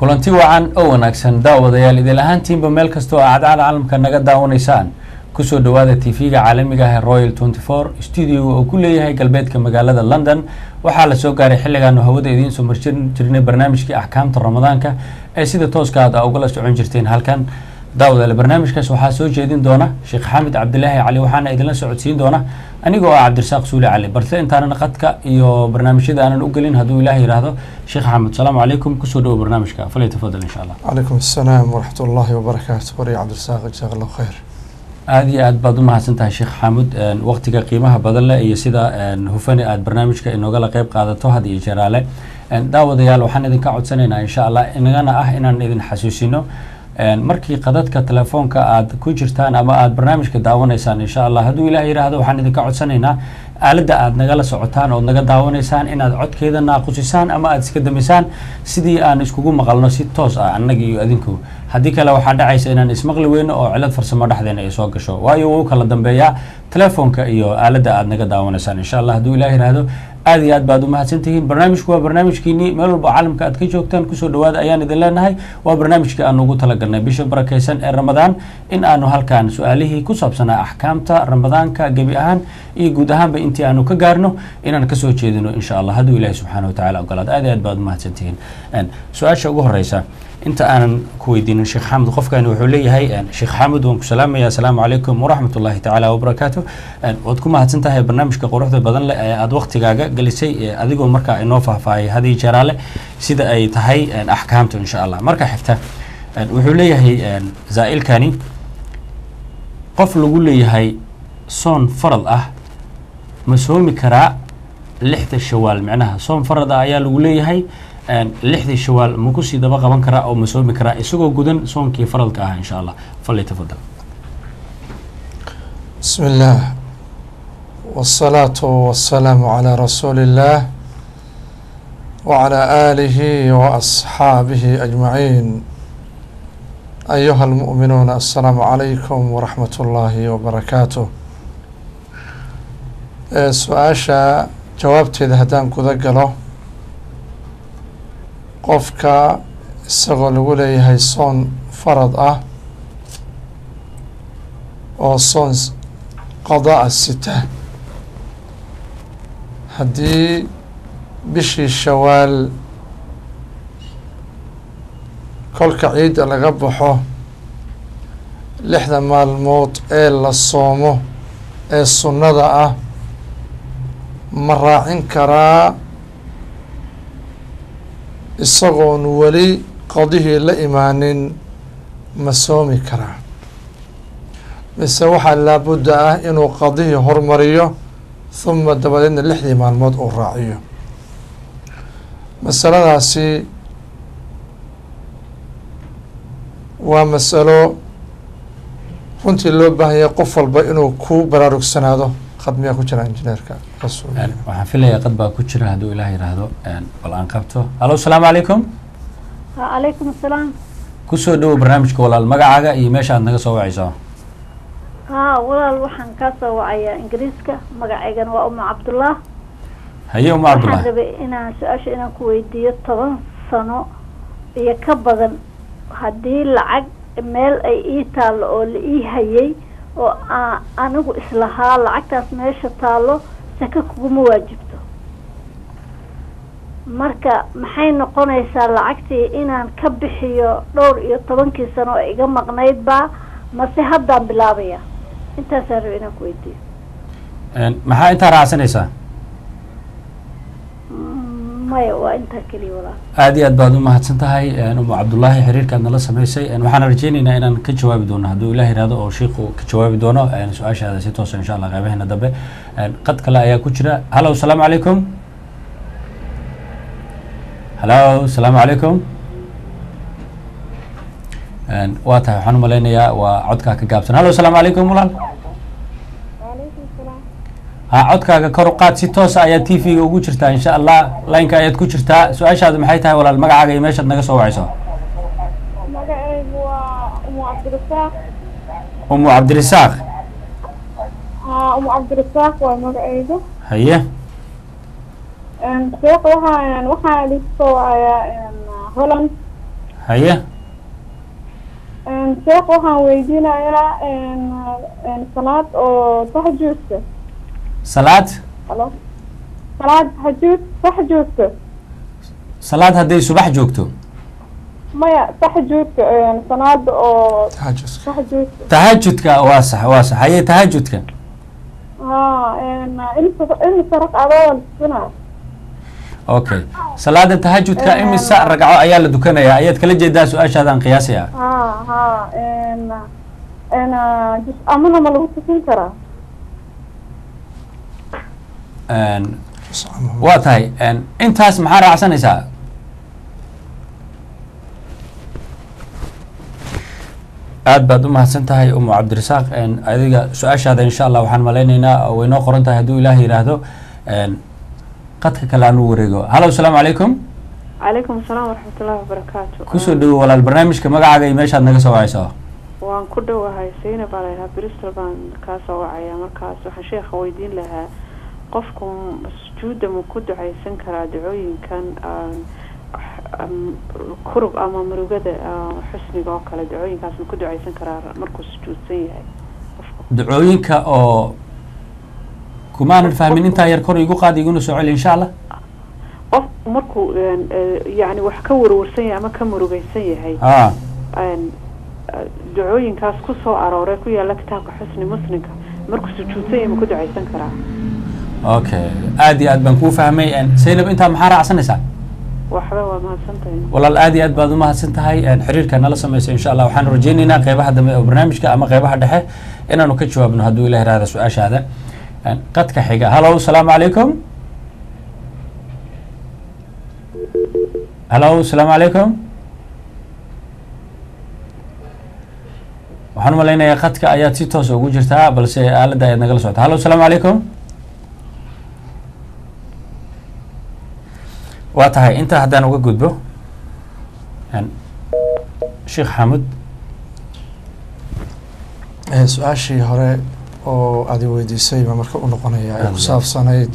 kulanti wacan oo wanaagsan daawadayaal idil ahaantiinba meel kasta oo aad caalamka naga daawanaysaan kusoo dhawaada tv-ga caalamiga ah ee royal tenty four studio oo ku leeyahay galbeedka magaalada london waxaa lasoo gaaray xilligaanu hawada idiin soo marjin jirnay barnaamijkii axkaamta ramadaanka ee sida tooska aad ugala socon jirteen halkan daawadayaal barnaamijkaas waxaa soo jeedin doona sheekh xamed cabdilaahi cali waxaana idinla socodsiin doona anigoo ah cabdirasaaq suuli cali balse intaanan qadka iyo barnaamijyada aanan u gelin hadduu ilaah yidhaahdo sheekh xamed salaamu calaykum kusoo dhawo barnaamijka falay tafadal insha allah calaykum asalaam waraxmat ullaahi wabarakaatu wariya cabdirasaaq jazaak allahu khayr aada iyo aad baad u mahadsan tahay sheekh xaamud waqtiga qiimaha badan leh iyo sida hufani aad barnaamijka inoogala qeyb qaadato had iyo jeraale daawadayaal waxaan idinka codsanaynaa insha allah inagana ah inaan idin xasuusino markii qadadka telefoonka aad ku jirtaan ama aad barnaamijka daawanaysaan insha allah hadduu ilaah yidhaahdo waxaan idinka codsanaynaa aaladda aad nagala socotaan ood naga daawanaysaan inaad codkeeda naaqusisaan ama aad iska damisaan sidii aan iskugu maqalno si toos ah annaga iyo adinku haddii kale waxaa dhacaysa inaan ismaqli weyno oo cilad farsamo dhexdeena ay soo gasho waayo wuu kala dambeeyaa telefoonka iyo aaladda aad naga daawanaysaan insha allah hadduu ilaah yidhaahdo aada iyo aad baad umahadsan tihiin barnaamijku waa barnaamijkiinii meel walba caalamka aad ka joogtaan kusoo dhawaada ayaan idin leenahay waa barnaamijkii aanu ugu talagalnay bisha barakeysan ee ramadaan in aanu halkan su-aalihii ku saabsanaa axkaamta ramadaanka gebi ahaan iyo guud ahaanba intii aanu ka gaarno inaan kasoo jeedino insha allah hadduu ilahi subxaana wa tacala ogolaad aad iyo aad baad umahadsan tihiin su-aasha ugu horeysa inta aanan ku weydiinin sheekh xamud qofkani wuxuu leeyahay sheekh xamud waan ku salaamaya asalaamu calaykum waraxmat ullahi tacaala wabarakaatu waad ku mahadsan tahay barnaamijka quruxda badan leh ee aada waktigaaga gelisay adigoo markaa inoo faahfaahiyay hadii jeraale sida ay tahay axkaamtu insha allah marka xigta wuxuu leeyahay zaa'ilkani qof lagu leeyahay soon farad ah ma soomi karaa lixda shawaal micnaha soon farad ah ayaa lagu leeyahay lixdii shawaal ma kusii daba qaban karaa oo ma soomi karaa isagoo gudan soonkii faradka ah insha allah fali tafadal bismi illaah wasalaatu wasalaamu calaa rasuuli illaah wacalaa aalihi wa asxaabihi ajmaciin ayuha almu'minuuna assalaamu calaykum waraxmat ullaahi wabarakaatuh su-aasha jawaabteeda haddaan guda galo qofka isagoo lagu leeyahay soon farad ah oo soon qadaa sita haddii bishii shawaal kolka ciidda laga baxo lixda maalmood ee la soomo ee sunnada ah ma raacin karaa isagoon weli qadihii la imaanin ma soomi karaa mise waxaa laabudda ah inuu qadihii hormariyo huma dabadeedna lixdii maalmood uu raaciyo masaladaasi waa masalo runtii loo baahanya qof walba inuu ku baraarugsanaado qad miyaa ku jira injineerka waxaan filayaa qad baa ku jira hadduu ilaah yidhaahdo bal aan qabto hallo asalaamu calaykum calaykum asalaam kusoo dhawo barnaamijka walaal magacaaga iyo meesha aad naga soo wacayso haa walaal waxaan kaa soo wacayaa ingiriiska magacaygana waa uma cabdullah haye uma waxaan cabdullah rabay inaan su-aasha inaan ku weydiiyo toban sano iyo ka badan haddii lacag meel ay ii taallo oo la ii hayay oo aa anigu islahaa lacagtaas meesha taallo saka kuguma waajibto marka maxay noqonaysaa lacagtii inaan ka bixiyo dhowr iyo tobankii sano oo iga maqnaydba mase haddaan bilaabaya intaasaan rabay inaan ku weydiiyo maxaa intaa raacsanaysaa maya waa intaa keliya walaal aada iyo aad baad u mahadsan tahay umu cabdullaahi xiriirkaad nala samaysay waxaan rajeyneynaa inaan ka jawaabi doono hadduu ilaah yihahdo oo shiiku ka jawaabi doono su-aashaada si toosa insha allah qeybaheena dambe qad kale ayaa ku jira hallo asalaamu calaykum hallo asalaamu calaykum waa tahay waxaan umalaynayaa waa codkaa ka gaabsan hallo asalaamu calaykum walaal ha codkaaga kor u qaad si toosa ayaa t v-ga ugu jirtaa insha allah lineka ayaad ku jirtaa su-aashaadu maxay tahay walaal magacaaga iyo meeshaad naga soo wacayso magacaygu waa umu cabdirasaaq umu cabdirisaaq haa umu cabdirasaaq waa magacaygu haye sheekh waxaan waxaan idinku soo wacayaa holland haye sheekh waxaan weydiinayaa salaad oo taxajuudka salaad halo salaad taxajuud taxajuudka salaad hadday subax joogto maya taxajuudka salaada oo tahajud taxajuudka tahajudka waa sax waa sax haye tahajudka ha imisa imisa ragcadoo la tukanaa okay salaada tahajudka imisa ragco ayaa la dukanayaa ayaad kala jeedaa su-aashaadaan qiyaasaya ha ha n jus amana ma lagu tukan karaa waa tahay intaas maxaa raacsanaysaa aad baad u mahadsan tahay umu cabdirasaaq adiga su-aashaada insha allah waxaan malaynaynaa way noo qoran tahay hadduu ilaah yidhaahdo qadka kale aan u wareego hallo asalaamu calaykum calaykum asalaam waraxmatullaahi wabarakaatu kusoo dhawo walaal barnaamijka magacaaga iyo meeshaad naga soo wacayso waan ku dhowahay sayna baa laydhahaa bristol baan kaa soo wacaya markaas waxaan sheekha weydiin lahaa qofku sujuudda ma ku ducaysan karaa ducooyinkan kurub ama murugada xusniga oo kale ducooyinkaas ma ku ducaysan karaa markuu sujuudsan yahay ducooyinka oo kumaanan fahmin intaa yar kor igu qaad iguna soo celi insha allah qof markuu yani wax ka warwarsan yahay ama ka murugaysan yahay a ducooyinkaas ku soo arooray ku yaalla kitaabka xusni muslimka markuu sujuudsan yahay ma ku ducaysan karaa okay aad iyo aad baan kuu fahmay saynab intaa maxaa raacsanaysaa waxba waa mahadsantahay walaal aad iyo aad baad umahadsan tahay xiriirka nala samaysa insha allah waxaan rajeyneynaa qeybaha dambe oo barnaamijka ama qeybaha dhexe inaanu ka jawaabno hadduu ilah irahda su-aashaada qadka xiga hallo asalaamu calaykum hallo asalaamu calaykum waxaan umalaynayaa qadka ayaad si toosa ugu jirtaa balse aaladda ayaad nagala socota hallo asalaamu calaykum waa tahay intaa haddaan uga gudbo sheekh xamud su-aashii hore oo aad i weydiisay baa marka u noqonaya ee ku saabsanayd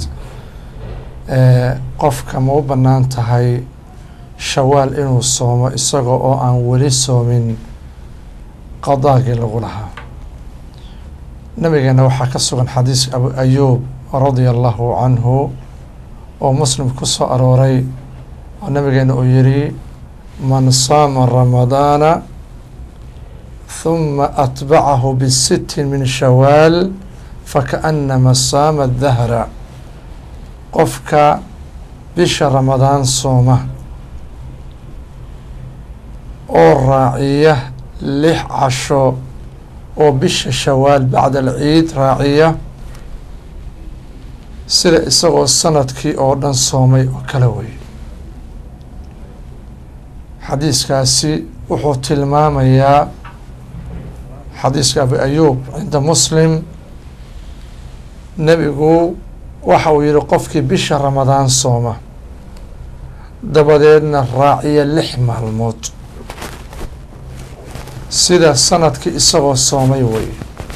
qofka ma u bannaan tahay shawaal inuu soomo isaga oo aan weli soomin qadaagii lagu lahaa nabigeena waxaa ka sugan xadiiska abu ayuub radia allahu canhu oo muslim ku soo arooray oo nabigeena uu yihi man saama ramadaana huma atbacahu bisitin min shawaal fakaannama saama dahra qofka bisha ramadaan sooma oo raaciya lix casho oo bisha shawaal bacda alciid raaciya sida isagoo sanadkii oo dhan soomay oo kala wey xadiiskaasi wuxuu tilmaamayaa xadiiska abu ayuub cinda muslim nebigu waxa uu yihi qofkii bisha ramadaan sooma dabadeedna raaciya lix maalmood sida sanadkii isagoo soomay wey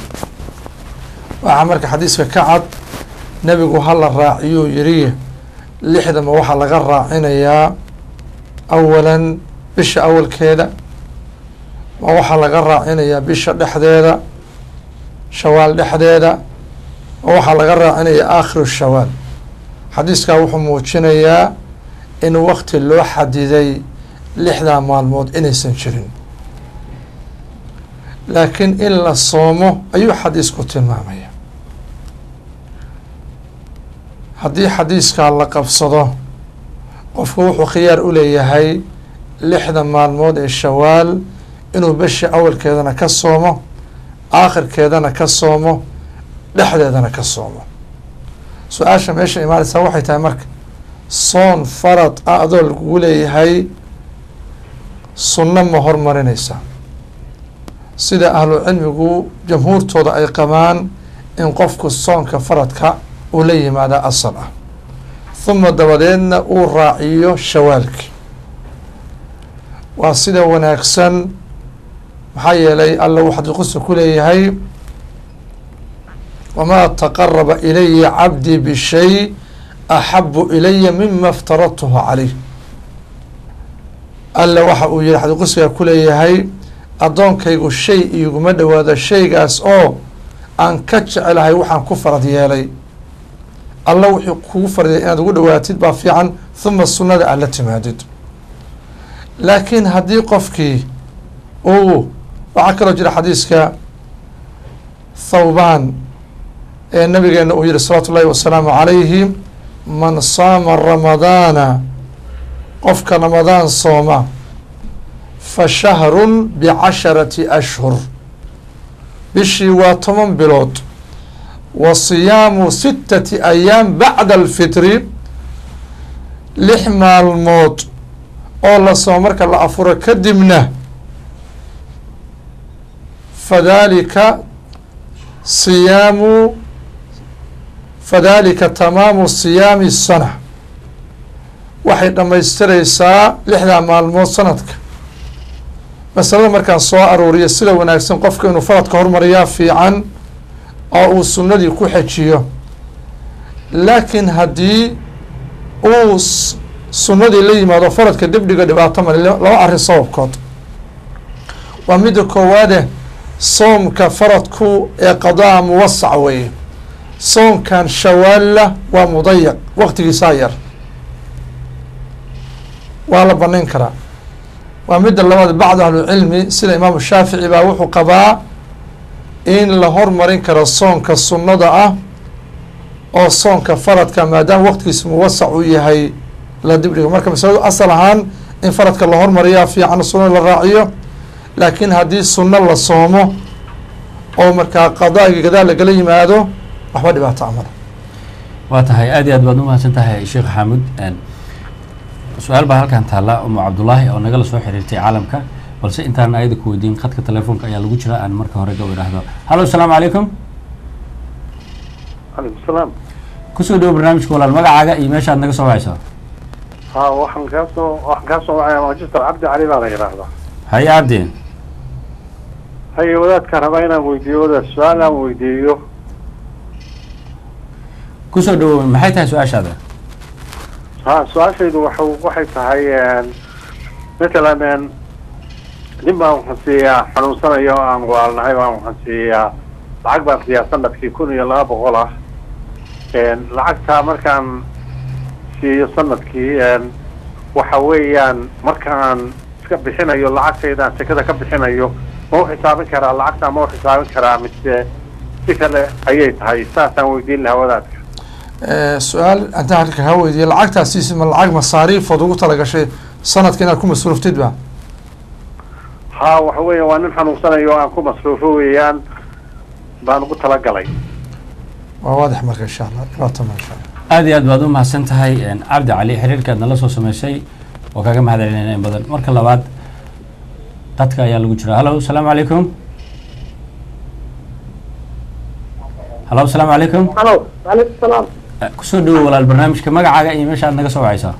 waxaa marka xadiiska ka cad nebigu hala raaciyuu yidhi lixdama waxaa laga raacinayaa awalan bisha awalkeeda ma waxaa laga raacinayaa bisha dhexdeeda shawaal dhexdeeda ma waxaa laga raacinayaa aakhiru shawaal xadiiskaa wuxuu muujinayaa in wakti loo xadiday lixdaa maalmood inaysan jirin laakiin in la soomo ayuu xadiisku tilmaamaya haddii xadiiskaa la qabsado qofku wuxuu khiyaar u leeyahay lixda maalmood ee shawaal inuu beshi awalkeedana ka soomo aakhirkeedana ka soomo dhexdeedana ka soomo su-aasha meesha imaanaysaa waxay tahay marka soon farad ah adoo lagugu leeyahay sunno ma hormarinaysaa sida ahlu cilmigu jamhuurtooda ay qabaan in qofku soonka faradka uu la yimaada asal ah huma dabadeedna uu raaciyo shawaalki waa sida wanaagsan maxaa yeelay alla uu xadiiqusa ku leeyahay wamaa taqaraba ilaya cabdii bishay axabu ilaya mima iftaradtuhu caleyh alle waxa uu yihi xadiid qudsiga ku leeyahay addoonkaygu shay iiguma dhowaado shaygaas oo aan ka jecelahay waxaan ku farad yeelay alla wuxuu kugu farad yeelay inaad ugu dhowaatid baa fiican huma sunnada aad la timaadid laakiin haddii qofkii uu waxaa kaloo jira xadiiska thawbaan ee nabigeena uu yihi salawaatu ullahi wasalaamu calayhi man saama ramadaana qofka ramadaan sooma fa shahrun bicasharati ashhur bishii waa toban bilood wa siyaamu sittati ayaam bacda alfitri lix maalmood oo la soomo marka la afuro kadibna fadalika siyaamu fadalika tamaamu siyaami sana waxay dhammaystiraysaa lixdaa maalmood sanadka masalada markaan soo aruuriyo sida wanaagsan qofka inuu faradka hormariyaa fiican oo uu sunnadii ku xejiyo laakiin haddii uu sunnadii la yimaado faradka dibdhiga dhibaato male laba arrin sababkood waa midda koowaade soomka faradku ee qadaa muwasac weeye soomkan shawaalla waa mudayaq waqtigiisaa yar waa la banayn karaa waa midda labaad bacd ahlucilmi sida imaamu shaafici baa wuxuu qabaa in la hormarin karo soonka sunnada ah oo soonka faradka maadaama waqtigiisa muwasac uu yahay la dibdhigo marka masaladu asal ahaan in faradka la hormariyaa fiican sunnada la raaciyo laakiin haddii sunno la soomo oo markaa qadaagi gadaal lagala yimaado waxba dhibaato amala waa tahay aad iyo aad baad umahadsan tahay sheekh xaamud su-aal baa halkan taalla umu cabdullaahi oo nagala soo xiriirtay caalamka balse intaan ayada ku weydiin khadka telefoonka ayaa lagu jira aan marka hore gabo idhaahdo hallo asalaamu calaykum calaykum salaam kusoo dhawo barnaamijka walaal magacaaga iyo meesha aad naga soo wacayso ha waxaan kaa soo waxaan kaa soo wacaya magister cabdi cali baa la yidhaahdaa haye cabdi haye wadaadkaan rabaa inaan weydiiyo wadaad su-aal aan weydiiyo kusoo dhawo maxay tahay su-aashaada ha su-aashaydu waxa waxay tahay matalan nin baan waxaan siiyaa xanuunsanayo o aan waalnahay baan waxaan siiyaa lacag baan siiyaa sanadkii kun iyo laba boqol ah lacagtaa markaan siiyo sanadkii waxa weeyaan markaan iska bixinayo lacagtaydaan sekada ka bixinayo ma u xisaabin karaa lacagtaa ma u xisaabin karaa mise si kale ayay tahay saasaan weydiin lahaa wadaadka su-aal intaan halka kaa weydiiye lacagtaasiisi ma lacag masaariifood ugu talagashay sanadka inaad ku masruuftid ba ha waxa weeya waa nin xanuunsanayo aan ku masruufo weeyaan baan ugu talagalay waa waadix marka insha allah dhibaato ma insha allah aad iyo aad baad u mahadsan tahay cabdi cali xiriirkaad nala soo sameysay oo kaga mahad celinayna in badan marka labaad qadka ayaa lagu jira hallo asalaamu calaykum hallo asalaamu calaykum halo waalaikum salaam kusoo dhawo walaal barnaamijka magacaaga iyo meesha aad naga soo wacaysaa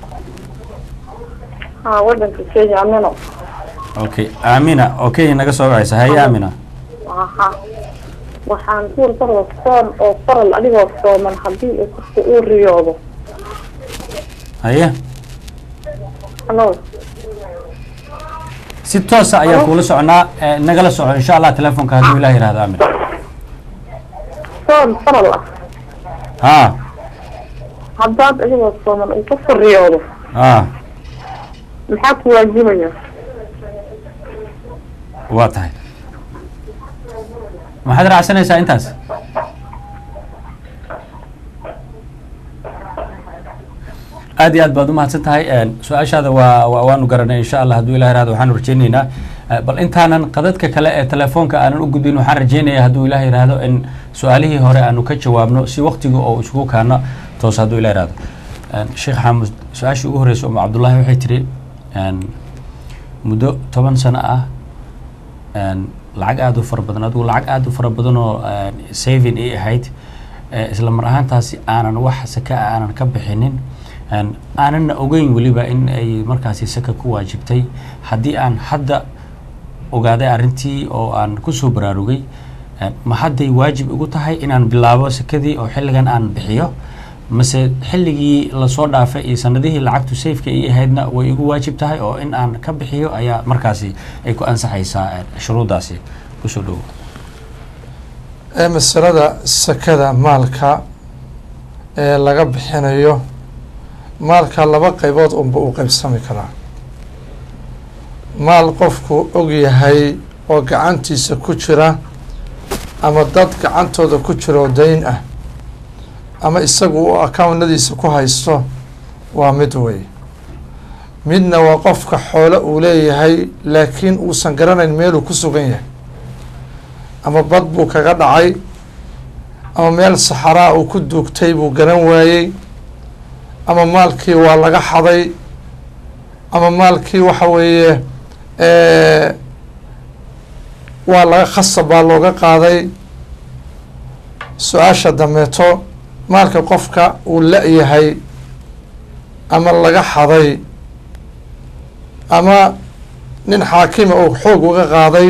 ha wadanka kenya amino okay aamina oo kenya naga soo wacaysa haye aamina aha waxaan ku warbarda soon oo faral adigoo sooman haddii uu qofka uu riyoodo haye halo si toosa ayaa kuula soconaa eh, nagala soco insha allah telefoonka hadduu ilaah yihahdo aamina soon faral ah ha haddaad adigoo sooman uu qofka riyoodo ha maxaa ku waajibaya waa tahay maxaad raacsanaysaa intaas aad iyo aad baad umahadsan tahay su-aashaada waa waa- waanu garanay insha allah hadduu ilah yihahdo waxaanu rajeyneynaa Eh, bal intaanan qadadka kale ee telefoonka aanan u gudbin waxaan rajeynaya hadduu ilah yihahdo in su-aalihii hore aanu ka jawaabno si waktiga oo isugu kaano toos hadduu ilah yihahdo sheekh xaamud su-aashii ugu horreysay umu cabdullaahi waxay tiri muddo toban sano ah een, lacag aada u fara badan adigu lacag aada u fara badan oo een, saving ay ahayd eh, isla mar ahaantaasi aanan wax saka ah aanan ka bixinin een, aananna ogeyn weliba in ay markaasi saka ku waajibtay haddii aan hadda ogaaday arrintii oo aan kusoo baraarugay een, ma hadday waajib igu tahay inaan bilaabo sakadii oo xilligan aan bixiyo mase xilligii lasoo dhaafay iyo sanadihii lacagtu safeka ii ahaydna way igu waajib tahay oo in aan ka bixiyo ayaa markaasi ay ku ansaxaysaa shuruuddaasi kusoo dhowo ee masalada sakada maalka ee laga bixinayo maalka laba qaybood unba uu qaybsami karaa maal qofku og yahay oo gacantiisa ku jira ama dad gacantooda ku jira oo dayn ah ama isagu uu accountnadiisa ku haysto waa mid wey midna waa qofka xoolo uu leeyahay laakiin uusan garanayn meeluu ku sugan yahay ama bad buu kaga dhacay ama meel saxaraa uu ku duugtay buu garan waayey ama maalkii waa laga xaday ama maalkii waxa weeye waa laga khasab baa looga qaaday su-aasha dameeto maalka qofka uu la-yahay ama laga xaday ama nin xaakima uu xoog uga qaaday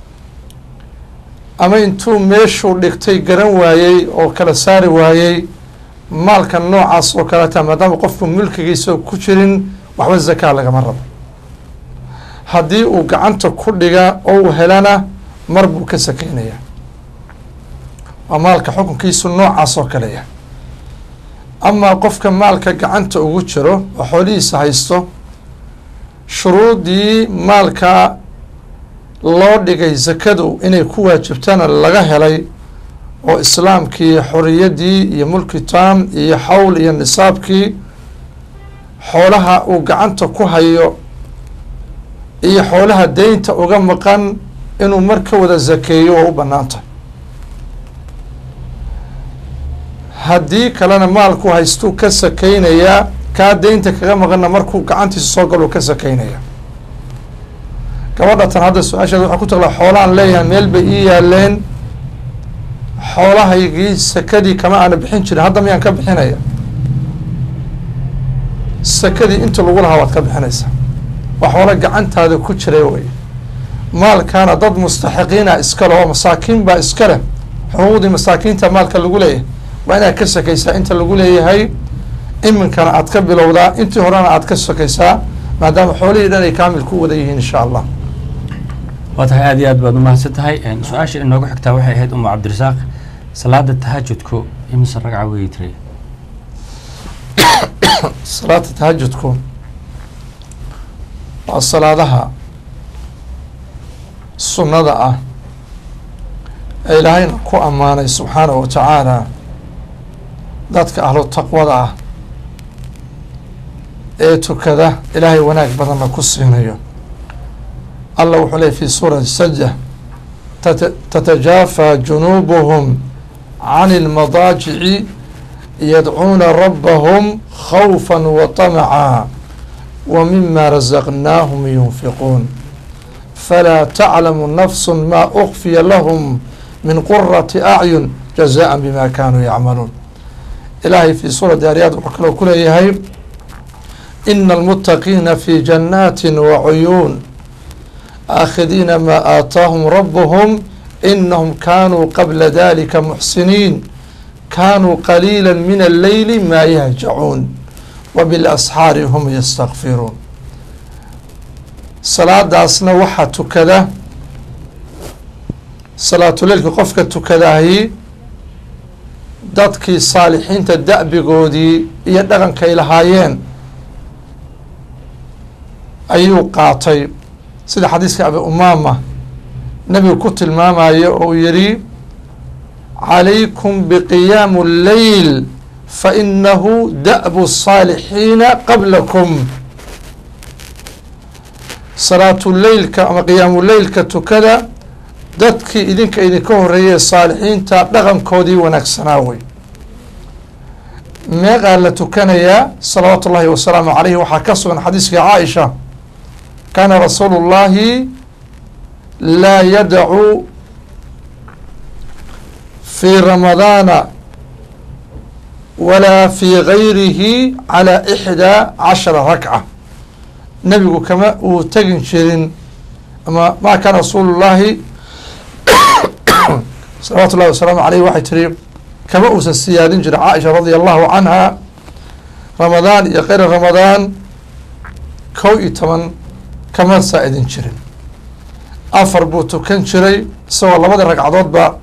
ama intuu meeshuu dhigtay garan waayey oo kala saari waayey maalka noocaas oo kaleeta maadaama qofku mulkigiisa ku jirin waxba zakaa lagama rabo haddii uu gacanta ku dhiga oo uu helana mar buu ka sakeynaya waa maalka xukunkiisu noocaas oo kale yah amaa qofka maalka gacanta ugu jiro oo xoolihiisa haysto shuruudii maalka loo dhigay zakadu inay ku waajibtana laga helay oo islaamkii xoriyaddii iyo mulki taam iyo xawl iyo nisaabkii xoolaha uu gacanta ku hayo iyo xoolaha deynta uga maqan inuu mar ka wada zakeeyo oo u bannaan tahay haddii kalena maalku haystuu ka sakeynayaa kaa deynta kaga maqanna markuu gacantiisa soo galuu ka sakeynaya gabadha tan hadda su-aasheeda waxaa ku taqlaa xoolaan leeyahay meel bay ii yaaleen xoolahaygii sakadii kama aana bixin jirin hadda miyaan ka bixinaya sakadii inta lagu lahaa waad ka bixinaysaa waa xoolo gacantaada ku jiray wey maalkaana dad mustaxiqiina iskale oo masaakiin baa iska leh xuquuqdii masaakiinta maalka lagu leeyahay waa inaad ka sakaysaa inta lagu leeyahay iminkana aad ka bilowdaa intii horena aad ka sakaysaa maadaama xoolihii dhan ay kaamil ku wada yihiin insha allah waa tahay aad iyo aad baad umahadsan tahay su-aasha inoogu xigtaa waxay ahayd umu cabdirasaaq salaada tahajudku imise ragca weyi tiray salaada tahajudku waa salaadaha sunnada ah ee ilaahayna ku ammaanay subxaanahu wa tacaala dadka ahlu taqwada ah ee tukada ilaahay wanaag badanna ku siinayo allah wuxuu leey fi suurati sajda tatajaafa junuubuhum can اlmadaajici yadcuuna rabbahum khawfa waطamca wa mima razaqnaahum yunfiquun falaa taclamu nafsu ma ukfiya lahum min qurati acyun jazaءa bima kanuu yacmaluun ilaahay fi suurati aryaad wuxuu kaloo ku leeyahay ina almutaqiina fi jannaati wacuyuun aakhidiina maa aataahum rabuhum inahum kaanuu qabla dalika muxsiniin kaanuu qaliila min alleyli maa yahjacuun wa bilasxaari hum yastakfiruun salaadaasna waxaa tukada salaatuleilka qofka tukadahi dadkii saalixiinta da'bigoodii iyo dhaqankay lahaayeen ayuu qaatay sida xadiiska abi umaama nebigu ku tilmaamayo oo uu yihi calaykum biqiyaamu اleyl fainahu da'bu الsaalixiina qablakum salaatuleylka ama qiyaamuleylka tukada dadkii idinka idinka horeeyey saalixiinta dhaqankoodii wanaagsanaa wey meeqaa la tukanayaa salawaatu ullahi wasalaamu calayhi waxaa ka sugan xadiiska caaisha kaana rasuulu اllahi laa yadacu fi ramadaana walaa fi gayrihi calى ixdaa cashara rakca nebigu kama uu tegin jirin ama ma kaana rasuulu llahi salawaatu ullahi wasalaamu aleyh waxay tiri kama uusan siyaadin jirin caaisha radia allahu canha ramadaan iyo keyra ramadaan kow iyo toban kama saa-idin jirin afar buu tukan jiray isagoo labada ragcadoodba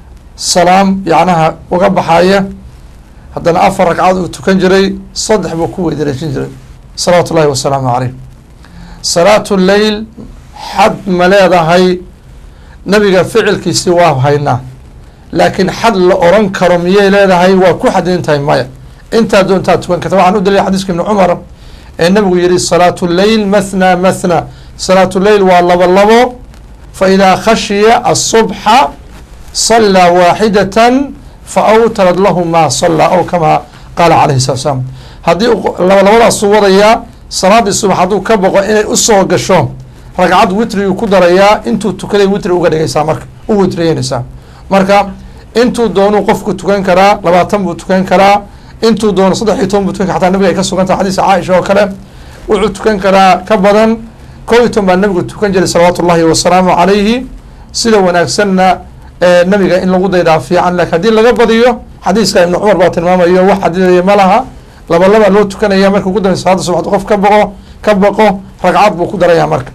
salaam yacnaha uga baxaya haddana afar ragcadood uu tukan jiray saddex buu ku weydareejin jiray salawaatu ullahi wasalaamu caleyh salaatu leyl xad ma leedahay nabiga ficilkiisii waa haynaa laakiin xad la oran karo miyay leedahay waa ku xadidin tahay maya intaa doontaa tukan karta waxaan u dalilay xadiiska ibni cumar ee nabigu yihi salaatu leyl mathna mathna salaatu leyl waa labo labo fa idaa khashiya asubxa salaa waaxidatan fa awtarad lahu maa salaa aw kamaa qaala calayhi salatu salaam haddii laba labadaasuu wadayaa salaadii subax hadduu ka boqo inay usoo gasho ragcad witriguu ku darayaa intuu tukaday witri uga dhigaysaa marka u witriyeynaysaa marka intuu doonuu qofku tukan karaa labaatan buu tukan karaa intuu doono saddex iyo toban buu tukan kara xataa nabiga ay ka sugan tahay xadiiska caaisha oo kale wuxuu tukan karaa ka badan kow iyo toban baa nabigu tukan jiray salawaatu ullahi wasalaamu calayhi sida wanaagsanna nabiga in lagu daydaa fiican lakin haddii laga badiyo xadiiska ibnu cumar baa tilmaamayo wax xadidaya ma laha laba laba loo tukanaya marka ugu dambeysa salaada subaxd qof ka boqo ka baqo ragcad buu ku daraya marka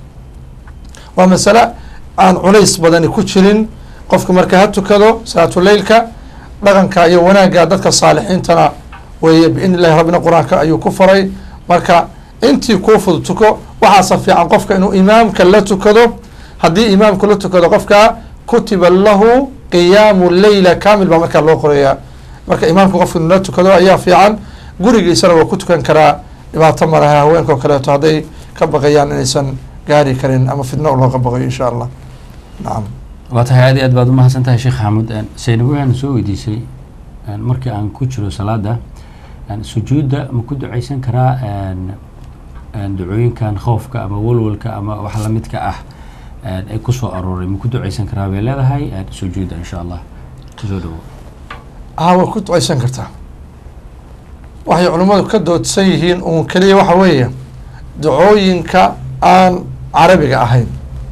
waa masale aan culays badani ku jirin qofka marka ha tukado salaatuleylka dhaqanka iyo wanaagga dadka saalixiintana weeye biidni illahi rabbina qur-aanka ayuu ku faray marka intii kuu fudud tuko waxaasa fiican qofka inuu imaamka la tukado haddii imaamka la tukado qofka kutiba lahu qiyaamu leyla kamil baa markaa loo qorayaa marka imaamka qofka inuu la tukado ayaa fiican gurigiisana waa ku tukan karaa dhibaato malaha haweenka oo kaleeto hadday ka baqayaan inaysan gaari karin ama fidno looga baqayo insha allah nacam waa tahay aad iyo aad baad umahadsan tahay sheekh xaamud saynab waxaana soo weydiisay markii aan ku jiro salaada sujuudda ma ku duceysan karaa ducooyinkan khoofka ama walwalka ama wax lamidka ah ay kusoo arooray ma ku duceysan karaa bay leedahay sujuudda insha allah kusoo dhawo a waa ku duceysan kartaa waxay culimmadu ka doodsan yihiin uun keliya waxa weeye ducooyinka aan carabiga ahayn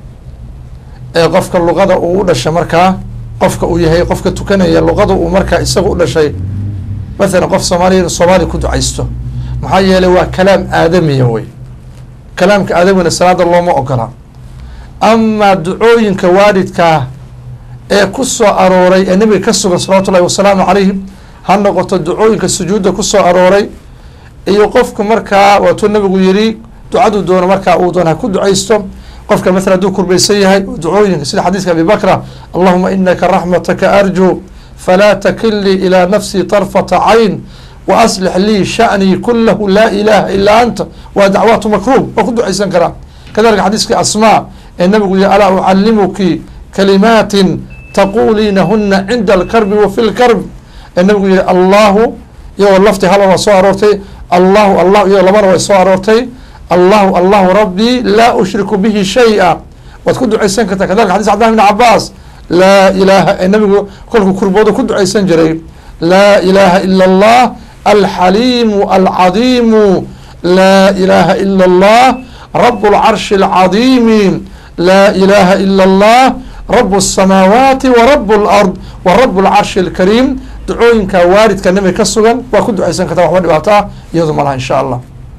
ee qofka luqada uu u dhashay markaa qofka uu yahay qofka tukanaya luqada uu markaa isaga u dhashay mathalan qof soomaaliya soomaaliya ku ducaysto maxaa yeelay waa kalaam aadamiya wey kalaamka aadamigana salaada looma ogola amaa ducooyinka waalidkaa ee ku soo arooray ee nabiga ka sugan salawatu ullahi wasalaamu calayhi ha noqoto ducooyinka sujuudda ku soo arooray iyo qofku markaa waatuu nabigu yidhi ducadu doono markaa uu doon ha ku ducaysto qofka maala hadduu kurbaysan yahay ducooyinka sida xadiiska abi bakra allahuma inaka raxmataka arju falaa takilnii ilaa nafsii طarfata cayn waaslix lii sha'nii kulahu laa ilaha ilaa anta waa dacwaatu makruub waa ku ducaysan karaa kadalika xadiiskii asmaa ee nabigu yihi alaa ucalimuki kalimaatin taquuliinahuna cinda alkarbi wa fi lkarb ee nabigu yihi allahu iyagoo lafti haba waa soo aroortay allahu allah iyagoo labana way soo aroortay allahu allahu rabbii laa ushriku bihi shay-a waad ku ducaysan kartaa kadalika xadis cabdillahi bn cabaas laa ilaaha ee nabigu kolkuu kurbooda ku ducaysan jiray laa ilaaha ila allah alxaliimu alcadiimu laa ilaaha ila allah rabu lcarshi alcadiimi laa ilaaha ila allah rabu الsamaawaati wa rabu اlard wa rabu lcarshi alkariim ducooyinka waalidka nabiga ka sugan waa ku ducaysan kartaa waxba dhibaato ah iyadu malaha insha allah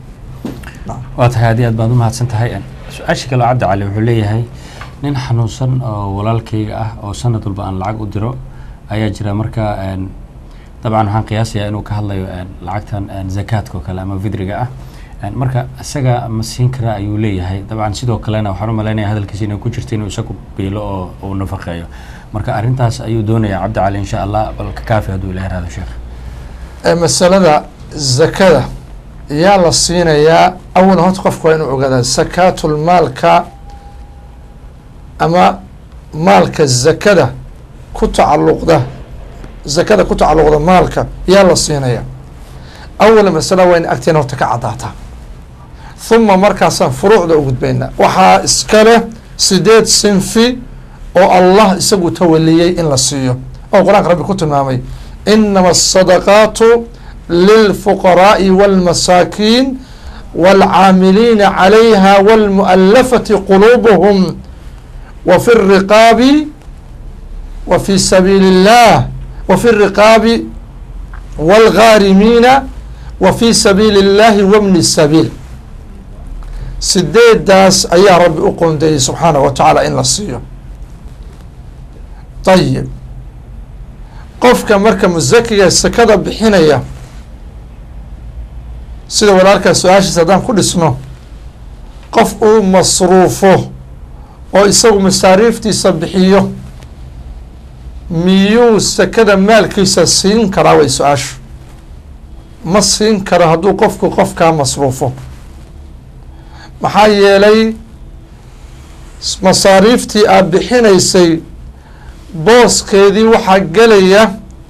waa tahay aad iyo aad baad umahadsan tahay su-aasha kaloo cabdi cali wuxuu leeyahay nin xanuunsan oo walaalkayga ah oo sanad walba aan lacag u diro ayaa jira marka dabcan waxaan qiyaasayaa inuu ka hadlayo lacagtan zakaadka oo kale ama vidriga ah marka isaga ma siin karaa ayuu leeyahay dabcan sidoo kalena waxaan u malaynaya hadalkiisa inay ku jirta inuu isagu biilo oo uu nafaqeeyo marka arrintaas ayuu doonaya cabdi cali insha allah bal ka kaafi hadduu ilahay rahdo sheekh masalada zakada yaa la siinayaa awal horta qofku waa inuu ogaadaa sakaatulmaalka ama maalka zakada ku tacalluqda zakada ku tacalluqda maalka yaa la siinayaa awal masala waa in agteena horta ka caddaataa huma markaasaan furuucda u gudbaynaa waxaa iska leh sideed sinfi oo allah isagu tawaliyey in la siiyo oo qur-aanka rabbi ku tilmaamay inama asadaqaatu lilfuqaraa'i wاlmasaakiin wاlcaamiliina calayha wاlmu'alafati quluubuhum wa fi الriqaabi wa fi sabiili اllah wa fi riqaabi wاlghaarimiina wa fi sabiili اllahi wabni sabiil sideedaas ayaa rabbi u qoondeeyey subxaanah wa tacaala in la siiyo ayib qofka marka musakiga sakada bixinaya sida walaalkaa su-aashiisa haddaan ku dhisno qof uu masruufo oo isagu masaariiftiisa bixiyo miyuu sakada maalkiisa siin karaa way su-aashu ma siin karo hadduu qofku qofkaa masruufo maxaa yeelay masaariiftii aad bixinaysay booskeedii waxaa gelaya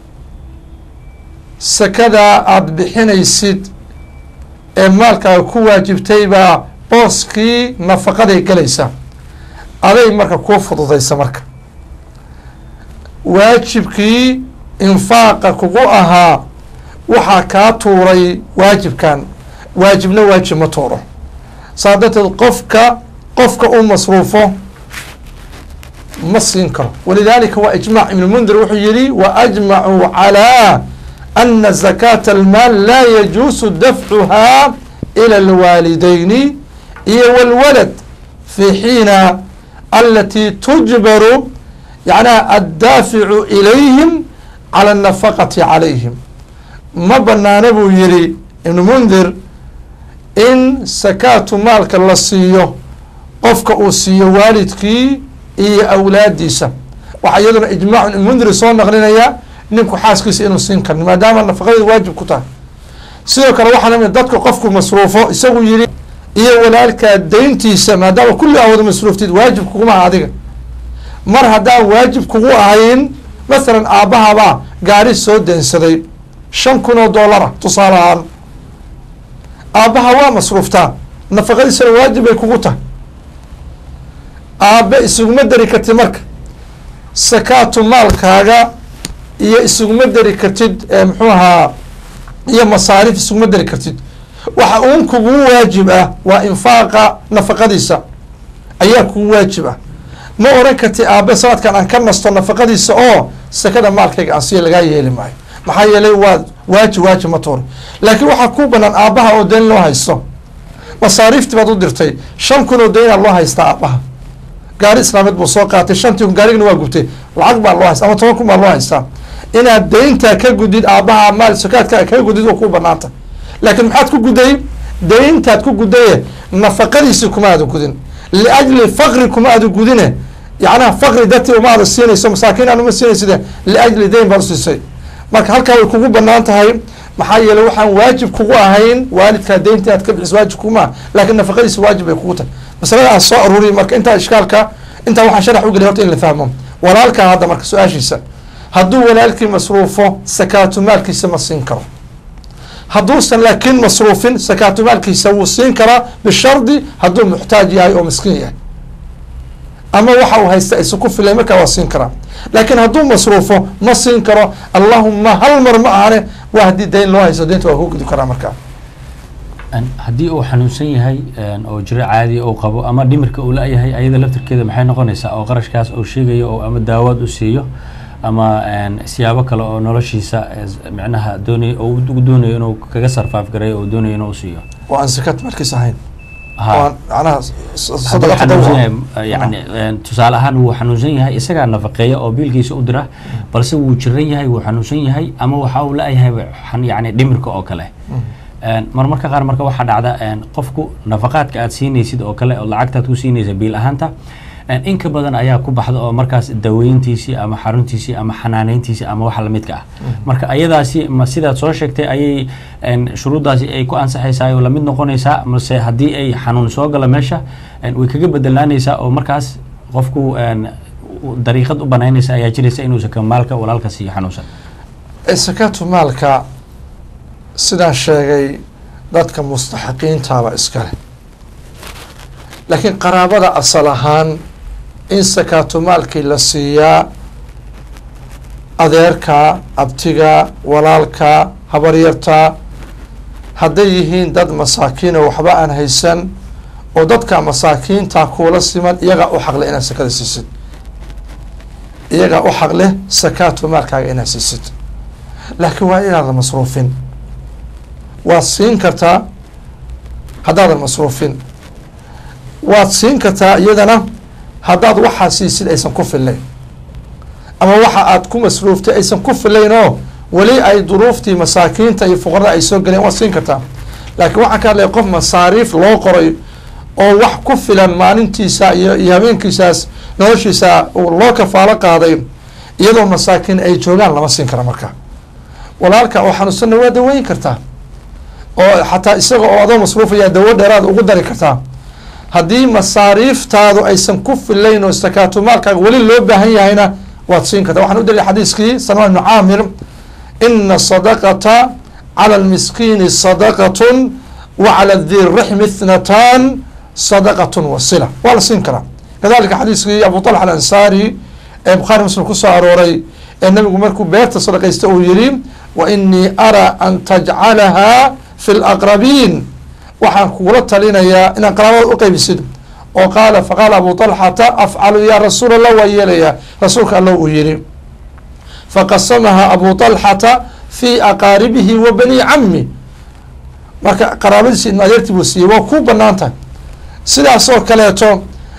sakadaa aada bixinaysid ee maalkaaga ku waajibtay baa booskii nafaqaday gelaysa aday marka kuu fududaysa marka waajibkii infaaqa kugu ahaa waxaa kaa tuuray waajibkan waajibna waajib ma tuuro saa darteed qofka qofka uu masruufo ma siin karo walidaalika waa ijmac ibn mundir wuxuu yihi wa ajmacuu calaa ana zakaata almaal laa yajuusu dafcuhaa ila alwaalidayni iyo walwalad fi xiina alati tujbaru yacnaha addaaficu ilayhim cala anafaqati calayhim ma banaana buu yihi ibn mundir in sakaatu maalka la siiyo qofka uu siiyo waalidkii iyo awlaadiisa waxaa iyaduna ijmac ibn mundiri soo naqlinaya ninku xaaskiisa inuu siin karin maadaama nafaqadeeda waajib ku tahay sidoo kale waxaa lamid dadka qofku masruufo isagu yihi iyo walaalkaa dayntiisa maadaama kulli aa wada masruuftid waajib kuguma aha adiga mar haddaan waajib kugu ahayn masalan aabbahabaa gaari soo deensaday shan kun oo dollara tusaale ahaan aabbaha waa masruuftaa nafaqadiisana waajib bay kugu tahay aabbe isuguma dari kartid marka sakaatu maalkaaga iyo isuguma dari kartid muxuu ahaa iyo masaarif isuguma dari kartid waxa uun kugu waajib ah waa infaaqa nafaqadiisa ayaa kugu waajib ah ma oran kartid aabe sanadkan aan ka nasto nafaqadiisa oo sakada maalkayga aan siya lagaa yeeli maayo maxaa yeelay waa waajib waajib ma tuuri laakiin waxaa ku banaan aabbaha oo dayn loo haysto masaariiftii baad u dirtay shan kun oo daynaa loo haystaa aabbaha gaari islaameed buu soo qaatay shantii kun gaarigana waa gubtay lacag baa loo haysta ama toban kun baa loo haystaa inaad dayntaa ka gudid aabbaha maal sakaadkaa ka gudid oo ku banaanta laakiin maxaad ku guday dayntaad ku gudaye nafaqadiisi kuma aada gudin liajli faqri kuma aada gudine yacnaha faqri dartii uma aada siinayso masaakiin aan uma siinaysid liajli dayn baad usiisay marka halkaa way kugu banaan tahay maxaa yeeley waxaan waajib kugu ahayn waalidkaa daynta aad ka bixis waajib kuguma laakiin nafaqadiisa waajib bay kugu tahay masalada aan soo aruuriy marka intaa ishkaalka intaa waxaan sharax ugeliy horta in la fahmo walaalkaa hadda marka su-aashiisa hadduu walaalkii masruufo sakaatu maalkiisa ma siin karo hadduusan laakiin masruufin sakaatu maalkiisa wuu siin karaa bishardi hadduu muxtaaj yahay oo miskiin yahay ama waxa uu haysta isa ku filay markaa waa siin karaa laakiin hadduu masruufo ma siin karo allahuma hal mar ma ahane waa haddii dayn loo haysto daynta waa ku gudi karaa markaa haddii uu xanuunsan yahay oo jiro caadi uu qabo ama dhimirka uu la-yahay ayada laftirkeeda maxay noqonaysaa oo qarashkaas uu sheegayo oo ama daawaad u siiyo ama siyaabo kale oo noloshiisa micnaha doonay oo doonayo inuu kaga sarfaaf gareeyo oo doonayo inuu siiyo waa aan sakaad maalkiis ahayn ha macnaha hadduu xanuunsan yahay yani tusaale ahaan wuu xanuunsan yahay isagaa nafaqeeya oo biilkiisa u dira balse wuu jiran yahay wuu xanuunsan yahay ama waxa uu la-yahay yani dhimirka oo kale marmarka qaar marka waxaa dhacda qofku nafaqaadka aad siinaysid oo kale oo lacagtaad ku siinaysa biil ahaanta in ka badan ayaa ku baxda oo markaas daweyntiisii ama xaruntiisii ama xanaaneyntiisii ama waxa lamidka ah marka ayadaasi ma sidaad soo sheegtay ayay shuruuddaasi ay ku ansaxaysaa oo lamid noqonaysaa mase haddii ay xanuun soo gala meesha way kaga bedelaanaysaa oo markaas qofku dariiqad u banaynaysa ayaa jiraysa inuu saka maalka walaalka siiyo xanuunsan sakaatu maalka sidaan sheegay dadka mustaxiqiintaaba iskale laakiin qaraabada asal ahaan in sakaatu maalkii la siiyaa adeerka abtiga walaalka habaryarta hadday yihiin dad masaakiina waxba aan haysan oo dadka masaakiinta kuula siman iyagaa u xaqlay inaad sakada siisid iyagaa u xaq leh sakaatu maalkaaga inaad siisid laakiin waa inaadan masruufin waad siin kartaa haddaadan masruufin waad siin kartaa iyadana haddaad waxaa siisid aysan ku fillayn ama waxa aad ku masruuftay aysan ku fillayn oo weli ay duruuftii masaakiinta iyo fuqarada ay soo galeen waad siin kartaa laakiin waxaan ka hadlaya qof masaariif loo qoray oo wax ku filan maalintiisa iyo iyo habeenkiisaas noloshiisa loo kafaalo qaaday iyadoo masaakiin ay joogaan lama siin kara marka walaalka oo xanuunsanna waa daweyn kartaa oo xataa isaga oo adoo masruufaya dawo dheeraad ugu dari kartaa haddii masaariiftaadu aysan ku filayn oo sakaatulmaalkaaga weli loo baahan yahayna waad siin kartaa waxaan u dalilay xadiiskii salmaan ibnu caamir ina sadaqata cala almiskiini sadaqatun wa cala di rixmi ithnatan sadaqatun wasila waa la siin karaa kadalika xadiiskii abu talxa alansaari ee bukhaari muslim kusoo arooray ee nabigu markuu beerta sadaqaysta uu yihi wa inii araa an tajcalaha fi laqrabiin waxaan kugula talinayaa inaad qaraabada u qaybisid oo qaala faqaala abu talxata afcalu ya rasuul allah waa yeelayaa rasuulka alla uu yihi faqasamaha abu talxata fi aqaaribihi wa bani cami marka qaraabadiisi ibn adeertii buu siiyey waa ku banaan tahay sidaas oo kaleeto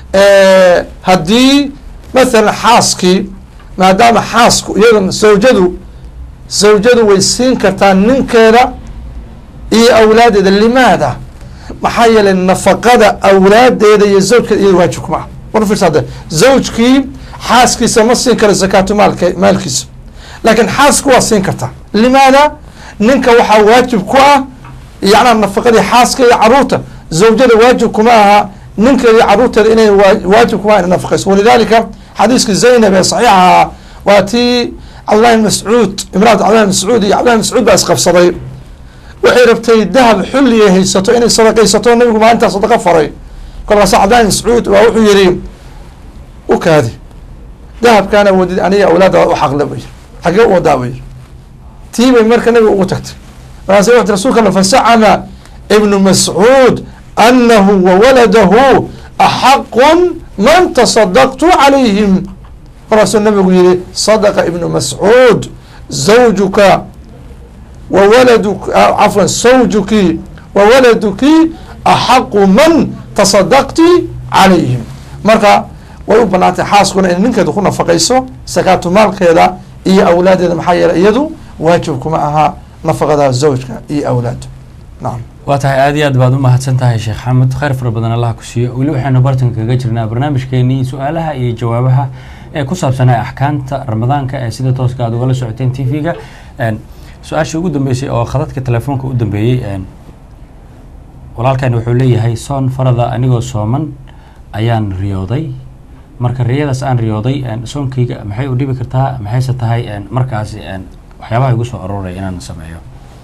haddii mathalan xaaskii maadaama xaasku iyada zawjadu zawjadu way siin kartaa ninkeeda iyo awlaadeeda limaada maxaa yeelay nafaqada awlaadeeda iyo zawjkeeda iyada waajib kuma ah war fiirsa hadde zawjkii xaaskiisa ma siin karo zakaatu maalka maalkiisa laakiin xaasku waa siin kartaa limaada ninka waxaa waajib ku ah yacnaa nafaqadii xaaska iyo caruurta zawjada waajib kuma aha ninkeeda iyo caruurteeda inay waajib kuma ina nafaqayso walidalika xadiiska zaynab ee saxiixaha waa tii cabdillahi bn mascuud imraat cabdillahi mascuud iyo cabdillahi mascuud baa isqabsaday waxay rabtay dahab xulliya haysato inay sadaqaysato nabigu maalintaa sadaqa faray kolkaasa cabdillahi mascuud waa wuxuu yihi u kaadi dahabkaana wadid aniga awlaada u xaqle bay xagee u wadaa bay tii bay marka nabiga ugu tagtay markaas wati rasulka alla fasacama ibnu mascuud anahu wawaladahu axaqun man tasadaqtu calayhim markaasuu nabigu yihi sadaqa ibnu mascuud zawjuka wawaladu cafwan sawjuki wawaladuki axaqu man tasadaqti calayhim marka way u banaantay xaaskuna in ninkeedu ku nafaqayso sakaatu maalkeeda iyo awlaadeeda maxaa yeeley iyadu waajib kuma aha nafaqada zawjka iyo awlaadu nacam waa tahay aad iyo aad baad u mahadsan tahay sheekh xamed khayr fara badan allah ku siiyo weli waxaynu bartanka kaga jirnaa barnaamijkeenii su-aalaha iyo jawaabaha ee ku saabsanaa axkaamta ramadaanka ee sida tooska aad ugala socoteen t v-ga su-aashii ugu dambeysay oo khadadka telefoonka u dambeeyey walaalkan wuxuu leeyahay soon farada anigoo sooman ayaan riyooday marka riyadaas aan riyooday soonkayga maxay u dhibi kartaa maxayse tahay markaasi waxyaabaha igu soo arooraya inaan sameeyo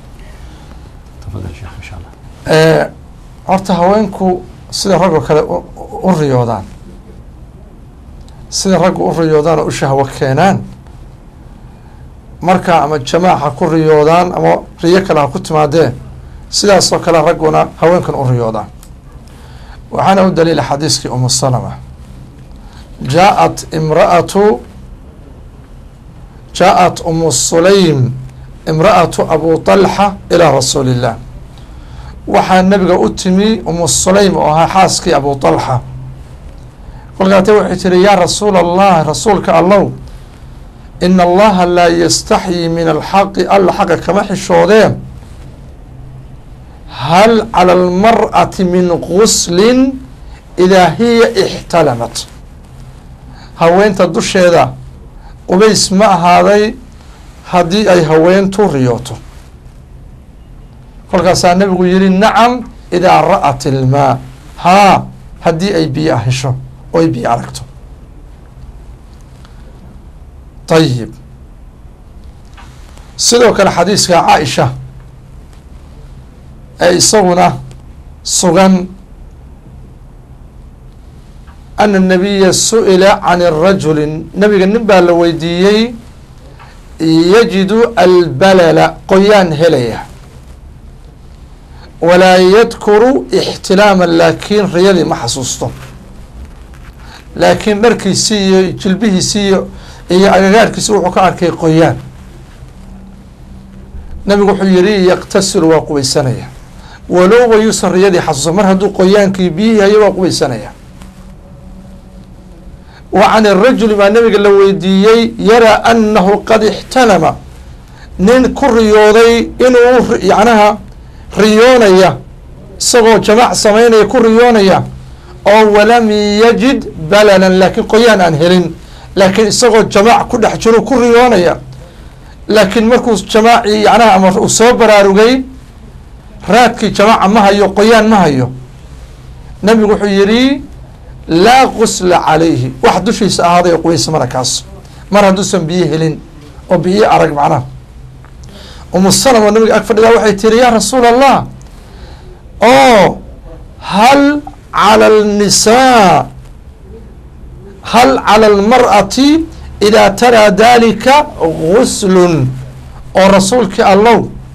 tafadal sheekh insha allah horta haweenku sida raggoo kale u riyoodaan sida raggu u riyoodaan oo u shahwo keenaan marka ama jamaac ha ku riyoodaan ama riyo kale ha ku timaadeen sidaasoo kale ragguna haweenkan u riyoodaan waxaana u daliila xadiiskii umu salama jaaءat imraatu jaaءat umu sulaym imra'atu abu طalxa ilaa rasuuli الlah waxaa nabiga u timi umu sulaym oo ahaa xaaskii abu طalxa kolkaate waxay tiri yaa rasuul allah rasuulka allow ina allaha laa yastaxyi min alxaqi alla xaqa kama xishoodee hal calى اlmar'ati min guslin idaa hiya ixtalamat haweenta dusheeda qubays ma ahaaday haddii ay haweentu riyooto kolkaasaa nabigu yihi nacam idaa ra'at ilmaa haa haddii ay biyo hesho oo ay biyo aragto ayib sidoo kale xadiiska caaisha ee isaguna sugan ana nabiya su-ila can rajuli nabiga nin baa la weydiiyey yajidu albalala qoyaan helaya walaa yadkuru ixtilaama laakiin riyadii ma xasuusto laakiin dharkiisii iyo jilbihiisii iyo iyo agagaarkiisa wuxuu ka arkay qoyaan nabigu wuxuu yihi yaqtasilu waa qubaysanaya walowba yuusan riyadii xasuusan mar hadduu qoyaankii biyihii hayo waa qubaysanaya wa can irajuli baa nabiga la weydiiyey yaraa anahu qad ixtalama nin ku riyooday inuu yacnaha riyoonaya isagoo jamaac samaynaya ku riyoonaya oo walam yajid balalan laakiin qoyaan aan helin laakiin isagoo jamaac ku dhex jiro ku riyoonaya laakiin markuu jamaacii yacnaha ama uu soo baraarugay raadkii jamaaca ma hayo qoyaan ma hayo nabigu wuxuu yidhi laa qusla calayhi wax dushiisa ahaaday oo qubaysa mara kaas mar hadduusan biyo helin oo biyo arag macnaha umu salama oo nabiga ag fadhidaa waxay tiri yaa rasuul allah oo hal cala alnisaa hal cala almar'ati idaa taraa dalika guslun oo rasuulkii allow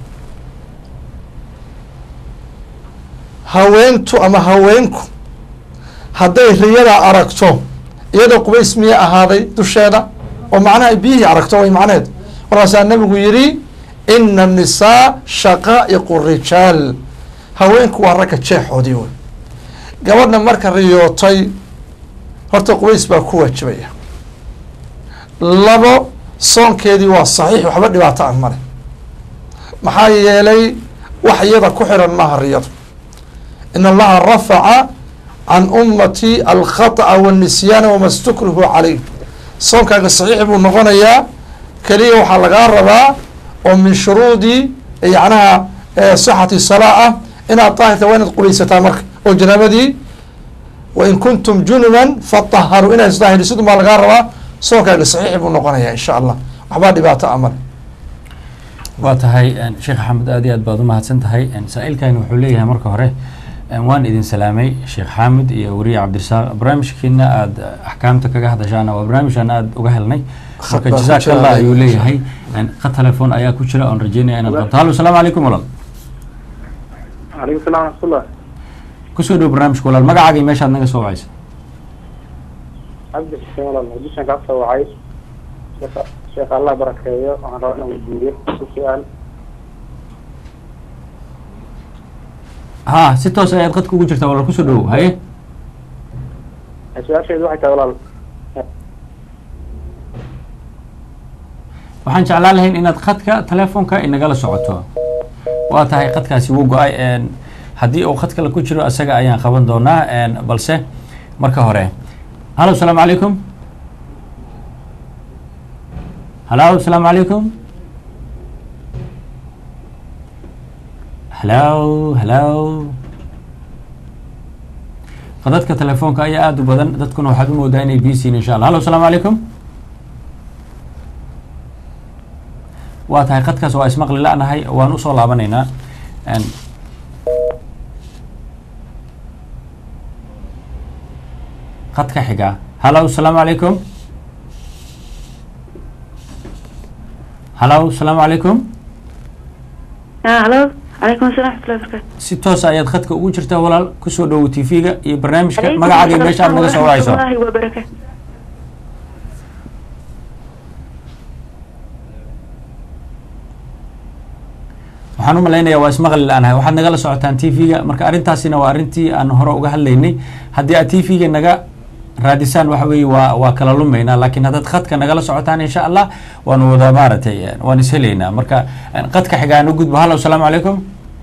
haweentu ama haweenku hadday riyada aragto iyadoo qubays miya ahaaday dusheeda oo macnaha ay biyihii aragto way macneed markaasaa nabigu yidhi ina annisaa shaqaa'iqu rijaal haweenku waa ragga jeexoodii wey gabadha marka riyootay horta qubays baa ku waajibaya labo soonkeedii waa saxiix waxba dhibaato ah male maxaa yeelay wax iyada ku xiran maaha riyadu in allaha rafaca can ummati alkhata'a wanisyaana wama stukrihu calayh soonkaaga saxiix buu noqonayaa keliya waxaa lagaa rabaa oo min shuruudi yacnaha sixati salaa ah inaad daahirta waa inaad qubaysataa marka oo janaabadii wain kuntum junuban fataharuu inaad isdaahirisid baa lagaa rabaa soonkaaga saxiix buu noqonayaa insha allah waxbaa dhibaato amal waa tahay sheekh axmed aad iyo aad baad umahadsan tahay saa-ilkani wuxuu leeyahay marka hore waan idin salaamay sheekh xaamid iyo weriye cabdirasaaq barnaamijkiina aada axkaamta kaga hadashaana waa barnaamijkan aada uga helnay marka jazaak allah ayuu leeyahay ka telefoon ayaa ku jira oon rajeynaya inaad qabto hallo asalaamu calaykum walaal calaykum salam raxmatullah kusoo dhow barnaamijka walaal magacaaga iyo meeshaad naga soo wacaysa cabdi xuseen walaal muqdishoan kaa soo wacay sheekha sheekha allah barakeeyo waxaan rabaa inaan weydiiyo ku su-aal ha si toos ayaad qadka ugu jirtaa walaal kusoo dhowow haye su-aasheedu waxay tahay walaal waxaan jeclaan lahayn inaad khadka telefoonka inagala socoto waa tahay khadkaasi wuu go-ay haddii uu khad kale ku jiro isaga ayaan qaban doonaa balse marka hore hallo asalaamu calaykum hallo asalaamu calaykum hallo hallo qadadka telefoonka ayaa aada u badan dadkuna waxaad u moodaa inay bisiin insha allah hallo asalaamu calaykum waa tahay qadkaas waa ismaqli la-nahay waan usoo laabanaynaa qadka xiga hallo asalaamu calaykum hallo asalaamu calaykum halo calaykum assalam waxmatullahi barakaatu si toosa ayaad khadka ugu jirtaa walaal kusoo dhowo t v-ga iyo barnaamijka magacaaga iyo meesha aad naga soo wacayso waraxmatullahi wabarakaatu waxaan u malaynayaa waa ismaqli la-nahay waxaad nagala socotaan t v-ga marka arrintaasina waa arrintii aan hore uga hadlaynay haddii aad t v-ga naga raadisaan waxa weeye waa waa kala lumaynaa laakiin haddaad khadka nagala socotaan insha allah waanu wada maaragtay waan ishelaynaa marka qadka xiga aan u gudbo hallo asalaamu calaykum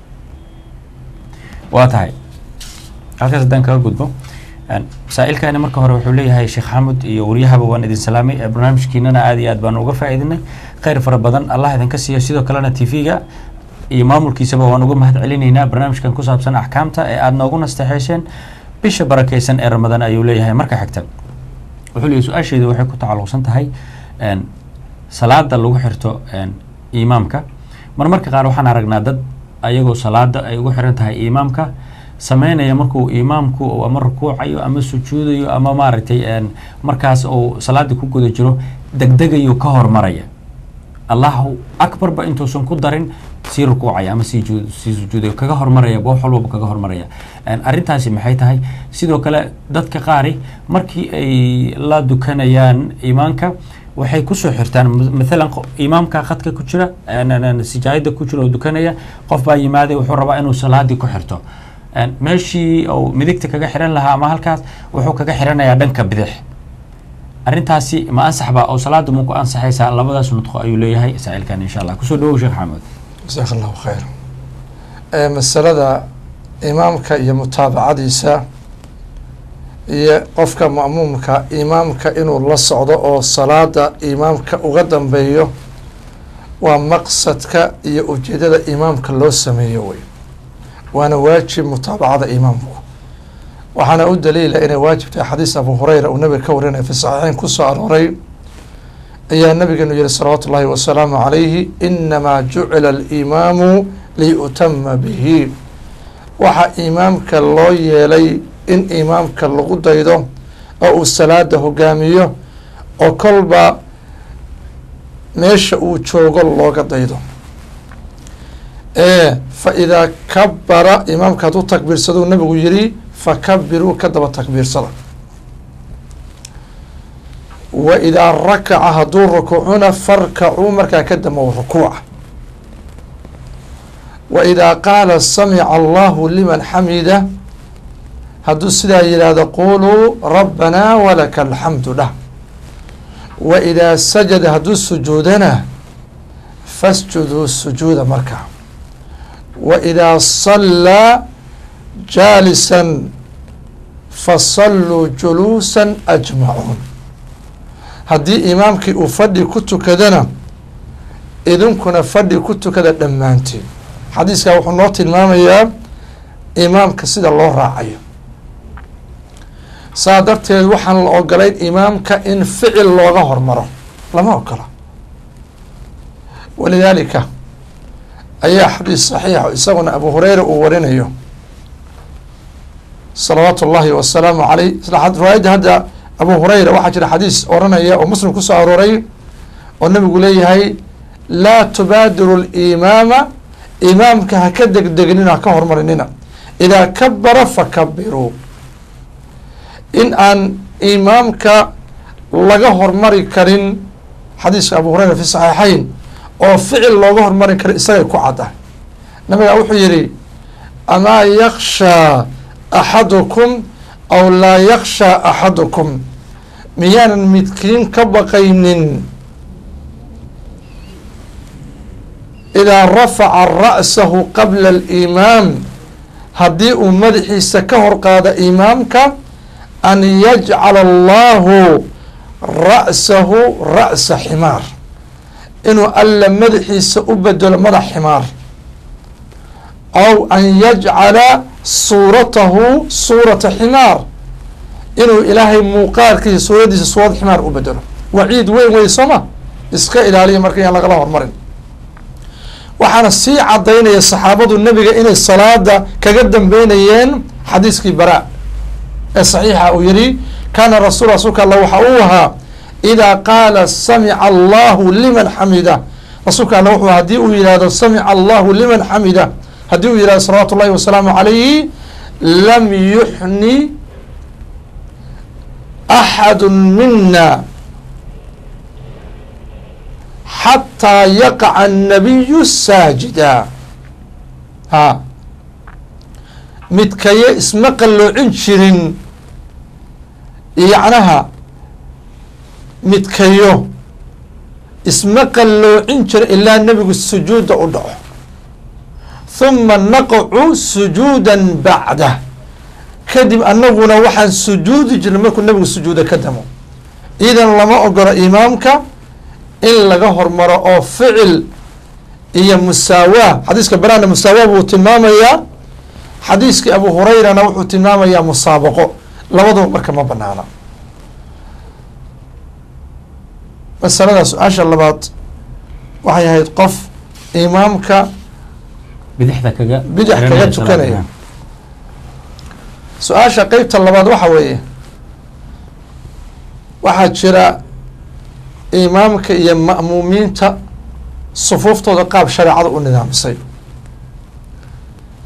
waa tahay halkaas haddaan kaga gudbo saa-ilkani marka hore wuxuu leeyahay sheekh xamud iyo waryahaba waan idin salaamay barnaamijkiinana aad iyo aad baan uga faa'iidinay kheyr fara badan allah idinka siiyo sidoo kalena t v-ga iyo maamulkiisaba waan uga mahad celinaynaa barnaamijkan ku saabsan axkaamta ee aada noogu nasteexeyseen bisha barakeysan ee ramadaan ayuu leeyahay marka xigta wuxuu leeyahy su-aasheedu waxay ku tacalluqsan tahay salaada lagu xirto imaamka mar marka qaar waxaan aragnaa dad ayagoo salaada ay ugu xiran tahay imaamka sameynaya markuu imaamku ama rukuucayo ama sujuudayo ama maaragtay markaas uu salaada ku guda jiro degdegayo ka hormaraya allahu akbarba intuusan ku darin sii rukuucaya ama sii sii sujuudayo kaga hormaraya wax walbaba kaga hormaraya arrintaasi maxay tahay sidoo kale dadka qaari markii ay la dukanayaan imaanka waxay kusoo xirtaan m- mathalan qo- imaamka khadka ku jira een, een, een, sijaayada ku jira oo dukanaya qof baa yimaaday wuxuu rabaa inuu salaadii ku xirto Een, meeshii uu midigta kaga xiran lahaa ama halkaas wuxuu kaga xiranayaa dhanka bidix arrintaasi ma ansax ba oo salaada mu ku ansaxaysaa labadaas nudqo ayuu leeyahay saa'ilkan insha allah kusoo dhawow sheekh xamuud jasaaka allahu khayr ee masalada imaamka iyo mutaabacadiisa iyo qofka ma'muumka imaamka inuu la socdo oo salaada imaamka uga dambeeyo waa maqsadka iyo ujeedada imaamka loo sameeyo wey waana waajib mutaabacada imaamku waxaana u daliila inay waajib tahay xadiis abu hureyra uu nabiga ka warinaya fi saxiixeyn kusoo arooray ayaa nabigeenu yihi salawaatu ullaahi wasalaamu calayhi inamaa jucila alimaamu liyutama bihi waxaa imaamka loo yeelay in imaamka lagu daydo oo uu salaada hogaamiyo oo kolba meesha uu joogo looga daydo ee fa idaa kabara imaamka hadduu takbiirsadou nabigu yihi fakabiruu ka daba takbiirsada wa idaa rakaca hadduu rukuucuna farkacuu markaa ka damba rukuuca wa idaa qaala samica allahu liman xamida hadduu sidaa yidhaahdo quluu rabbanaa walaka alxamdu dhah wa idaa sajada hadduu sujuudana fasjuduu sujuuda markaa wa idaa sallaa jaalisan fasalluu juluusan ajmacuun haddii imaamkii uu fadhi ku tukadana idinkuna fadhi ku tukada dhammaantiin xadiiskaa wuxuu noo tilmaamayaa imaamka sida loo raacayo saa darteed waxaan la ogolayn imaamka in ficil looga hormaro lama ogola walidaalika ayaa xadiis saxiixa isaguna abu hureyra uu warinayo salawaatu ullaahi wasalaamu caleyh isla riwaayadda hadda abu hureyra waxaa jira xadiis oranaya oo muslim kusoo arooray oo nabigu leeyahay laa tubaadiru limaama imaamka ha ka degdegnina ha ka hormarinina idaa kabara fakabiruu in aan imaamka laga hormari karin xadiiska abu hureyra fi saxiixayn oo ficil looga hormari karin isagay ku cadda nabigaa wuxuu yihi amaa yakshaa axadukum aw laa yakshaa axadukum miyaanan midkiin ka baqaynin idaa rafaca ra'sahu qabla alimaam haddii uu madaxiisa ka hor qaado imaamka an yajcala allahu ra'sahu ra'sa ximaar inuu alla madaxiisa u bedelo madax ximaar aw an yajcala suuratahu suurata ximaar inuu ilaahay muuqaalkiisa suuraddiisa suurad ximaar u bedelo waciid weyn wey sooma iska ilaaliya marka yaan lagala hormarin waxaana sii cadaynaya saxaabadu nebiga inay salaada kaga dambeynayeen xadiiskii bara ee saxiixa uu yihi kaana rasuul rasuulka alla waxa uu ahaa idaa qaala samica allahu liman xamida rasuulka alla wuxuu hadii uu yihahdo samica allahu liman xamida haddii uu yihahdo salawaatu ullahi wasalaamu calayhi lam yuxni axadu mina xataa yaqaca annabiyu saajida ha midkaye isma qalloocin jirin yacnaha midkayo isma qalloocin jira ilaa nebigu sujuudda u dhaco huma naqacu sujuudan bacdah kadib annaguna waxaan sujuudi jirnay markuu nebigu sujuuda ka damo idan lama ogolo imaamka in laga hormaro oo ficil iyo musaawaa xadiiska baraana musaawaa buu tilmaamayaa xadiiskii abu hurayrana wuxuu tilmaamayaa musaabaqo labaduba marka ma banaana masalada su-aasha labaad waxay ahayd qof imaamka bidixda kaga bidix kaga xiranaya tukanaya salaada. su-aasha qeybta labaad waxa weeye waxaa jira imaamka iyo ma'muumiinta sufuuftooda qaab shareecada u nidaamisay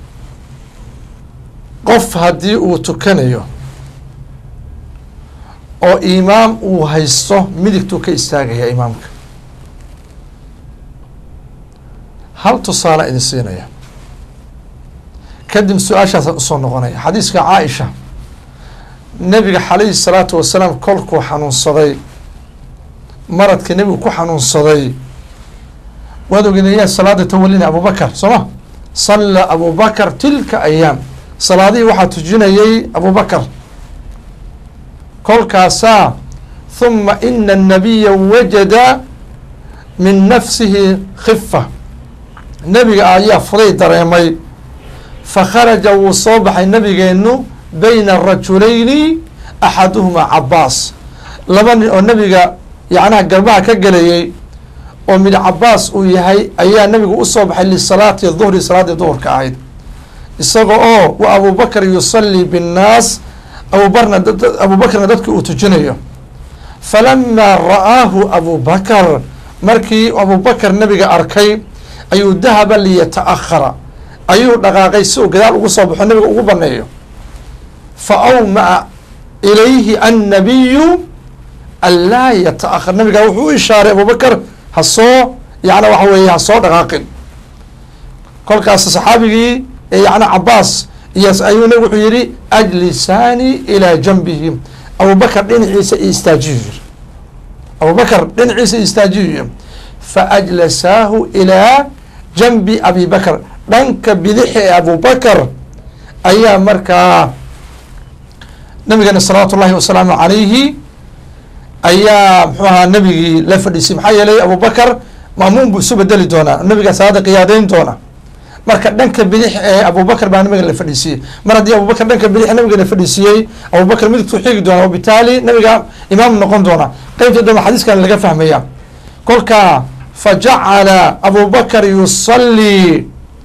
qof haddii uu tukanayo oo imaam uu haysto midigtuu ka istaagaya imaamka hal tusaale idin siinaya kadib su-aashaasaan usoo noqonaya xadiiska caaisha nebiga calayhi salaatu wasalaam kolkuu xanuunsaday maradka nebigu ku xanuunsaday waad ogenayaa salaada tawalina abubakar soo ma salla abubakar tilka ayaam salaadihii waxaa tujinayay abubakar kolkaasaa huma ina الnabiya wajada min nafsihi khifa nebiga ayaa fuday dareemay fakharaja wuu soo baxay nabigeenu bayna rajulayni axaduhuma cabaas laba nin oo nebiga yacnaha garbaha ka gelayay oo mid cabaas uu yahay ayaa nebigu usoo baxay lisalaati duhri salaaddii duhurka ahayd isaga oo wa abubakr yusalii binnaas abubarna abubakrna dadki uu tujinayo falamaa ra'aahu abubakar markii abubakar nebiga arkay ayuu dahaba liyata'ahara ayuu dhaqaaqay si uu gadaal ugu soo baxo nebiga ugu baneeyo fa awma'a ilayhi annabiyu an laa yata'ahar nabigaa wuxuu u ishaaray abubakar ha soo yacna waxa weeye ha soo dhaqaaqin kolkaas saxaabigii yacna cabaas iyo ayuu nabig wuxuu yihi ajlisaani ilaa janbihi abubakar dhinaciisa i istaajiyu yiri abubakar dhinaciisa i istaajiyu yiri fa ajlasaahu ilaa janbi abi bakr dhanka bidixi ee abubakar ayaa markaa nabigeena salawaatu ullahi wasalaamu calayhi ayaa muxuu ahaa nabigii la fadhiisay maxaa yeelay abubakar maamuun buu isu bedeli doonaa nabigaa salaada qiyaadeyn doona marka dhanka bidix ee abubakar baa nabiga la fadhiisiiyey mar haddii abubakar dhanka bidix nabiga la fadhiisiiyey abubakar midigtuu xigi doona wabitaali nabiga imaam noqon doona qeybta dambe xadiiskan laga fahmaya kolka fajacala abubakar yusalii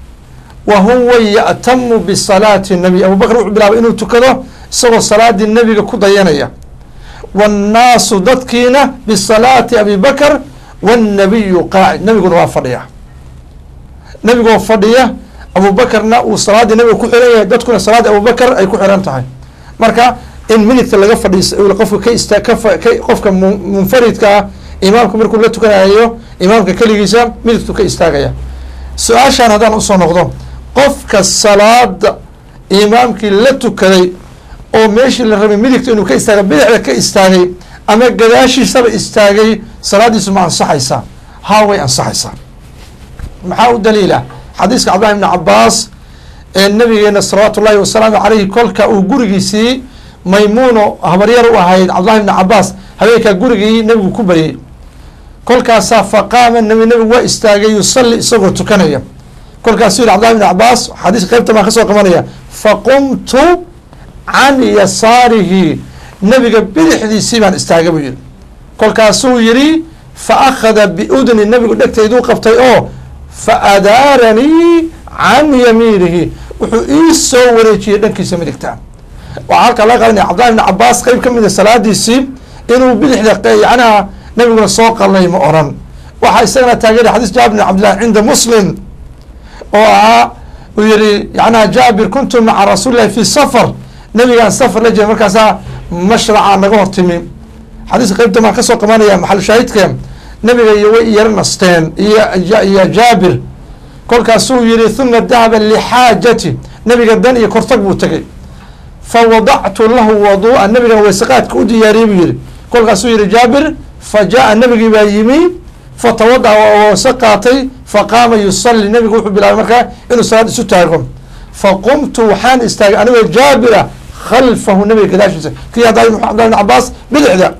wa huwa ya'tamu bisalaati nabiy abubakar wuxuu bilaabay inuu tukado isagoo salaadii nebiga ku dayanaya wاnnaasu dadkiina bisalaati abi bakr wالnabiyu qaacid nebiguna waa fadhiya nebigoo fadhiya abubakarna uu salaaddii nebiga ku xiran yahay dadkuna salaadii abubakar ay ku xiran tahay marka in minidka laga fadhiis qofka ka ista ka qofka munfaridka ah imaamka markuu la tukanayo imaamka keligiisa midigtu ka istaagaya su-aashaan haddaan usoo noqdo qofka salaada imaamkii la tukaday oo meeshii la rabay midigta inuu ka istaaga bidixda ka istaagay ama gadaashiisaba istaagay salaadiisu ma ansaxaysaa haa way ansaxaysaa maxaa u daliila xadiiska cabdillahi ibni cabaas ee nabigeena salawaatu ullahi wasalaamu caleyhi kolka uu gurigiisii maymuuno habaryar u ahayd cabdillahi ibni cabaas habeenkaa gurigii nebigu ku baryay kolkaasaa faqaama nabi nebigu waa istaagay yusalli isagoo tukanaya kolkaasuu yihi cabdillahi ibni cabaas xadiiska qeybta baan kasoo qabanaya faqumtu can yasaarihi nebiga bidixdiisii baan istaagay buu yihi kolkaasuu yihi fa akhada biudni nebigu dhegtayduu qabtay oo fa adaaranii can yamiinihi wuxuu ii soo wareejiyey dhankiisa midigta waxaa halkaa laga qadanaya cabdillahi ibni cabaas qeyb ka mida salaadiisii inuu bidixda yacnaha nebiguna soo qalnay ma oran waxaa isagana taageeray xadiis jaabir bin cabdillahi cinda muslim oo ahaa uu yihi yacnaha jaabir kuntu maca rasuuli llahi fi safar nebigaan safar la jira markaasaa mashraca naga hortimi xadiiska qeybta maan kasoo qabanaya maxal shaahidka nebiga iyo way yaro nasteen iyo iyo jaabir kolkaasuu yihi huma dahaba lixaajati nebiga dan iyo kortag buu tegay fa wadactu lahu waduu'a nebigan weysaqaadka u diyaariyey buu yihi kolkaasuu yihi jaabir fa jaa nebigii baa yimi fatawadaca waa weyse qaatay faqaama yusalli nebigu wuxuu bilaabay markaa inuu salaad isu taago faqumtu waxaan istaagay anigoo jaabira khalfahu nabiga gadaashiisa kii hadda abdullah ibn cabaas bidixda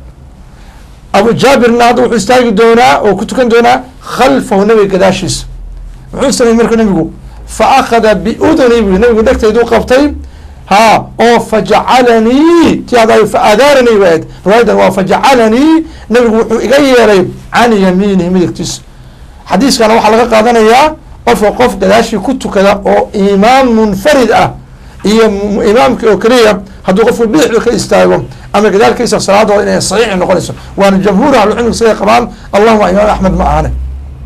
abu jaabirna hadda wuxuu istaagi doonaa oo ku tukan doonaa khalfahu nabiga gadaashiisa muxuu sameeyey marka nabigu fa akhada biuduni bu nabigu dhegtayduu qabtay ha oo fajacalanii ti hadda fa adaaranii waad riwaayadan waa fajacalanii nabigu wuxuu iga yeelay can yamiinihi midigtiisa xadiiskana waxaa laga qaadanayaa qofka qof gadaashii ku tukada oo imaam munfarid ah iyo imaamki oo keliya hadduu qofku bidixda ka istaago ama gadaalkiisa salaadooda inay saxiixi noqonayso waana jamhuur ahlucilmiga siday qabaan allahuma imaam axmed ma ahane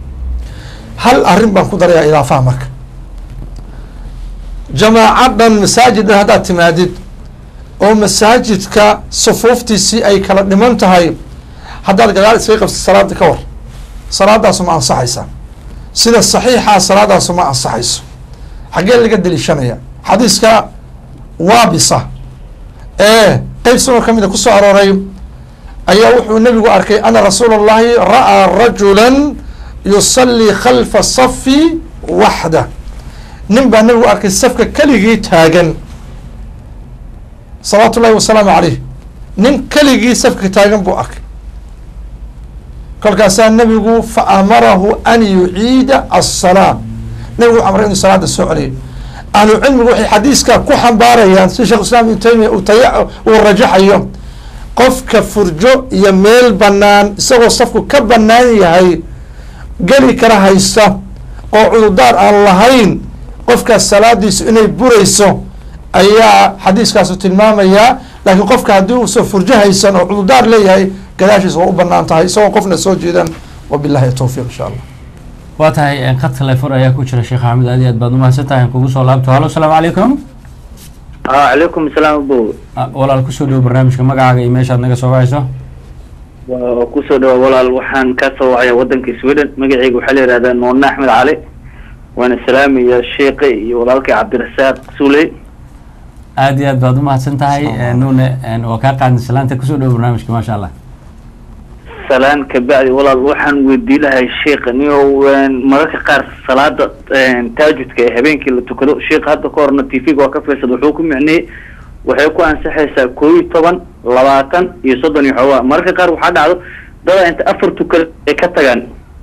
hal arrin baan ku darayaa idaafaha marka jamaaca dhan masaajid dhan haddaad timaadid oo masaajidka sufuuftiisii ay kala dhiman tahay haddaad gadaal iskaga qabtid salaada ka war salaadaasu ma ansaxaysa sida saxiixa salaadaasu ma ansaxayso xaggee laga deliishanaya xadiiska waabisa ee qeyb sunoo ka mida kusoo arooray ayaa wuxuu nebigu arkay ana rasuula allahi ra'aa rajula yusallii khalfa safi waxda nin baa nebigu arkay safka keligii taagan salawaatu ullahi wasalaamu caleyh nin keligii safka taagan buu arkay kolkaasaa nebigu fa amarahu an yuciida aلsalaa nebigu wuxu amray inuu salaada soo celiyo ahlu cilmigu waxay xadiiska ku xambaarayaan si sheekh islam ibnu taymiya uu taya uu rajaxayo qofka furjo iyo meel banaan isagoo safku ka banaan yahay geli kara haysta oo cudurdaar aan lahayn qofkaas salaadiisu inay burayso ayaa xadiiskaasu tilmaamayaa laakiin qofka haddii uusan furjo haysan oo cudurdaar leeyahay gadaashiisa waa u banaan tahay isagoo qofna soo jeedan wabilahi towfiiq insha allah waa tahay qad telefon ayaa ku jira sheekh axmed aad iyo aad baad umahadsan tahay aan kugu soo laabto halo asalaamu calaykum calaykum asalaam abow Ah, walaal kusoo dhowo barnaamijka magacaaga iyo meeshaad naga soo wacayso waa kusoo dhawa walaal waxaan ka soo wacaya wadanka sweden magacayga waxaa la yihahdaa noone axmed cali waana salaamaya sheekhe iyo walaalkay cabdirasaaq suley aad iyo aad baad umahadsan tahay Eh, nuune eh, waa kaa qaadnay salaanta kusoo dhowo barnaamijka maasha allah salaan kabacdi walaal waxaan weydii lahay sheekha niyo mararka qaar salaada taajudka ee habeenkii la tukado sheekha hadda ka horna t v-ga waa ka fiirsada wuxuu ku micniyey waxay ku ansaxaysaa koo iyo toban labaatan iyo soddon iyo xoogaa mararka qaar waxaa dhacdo dada inta afar tukada ay ka tagaan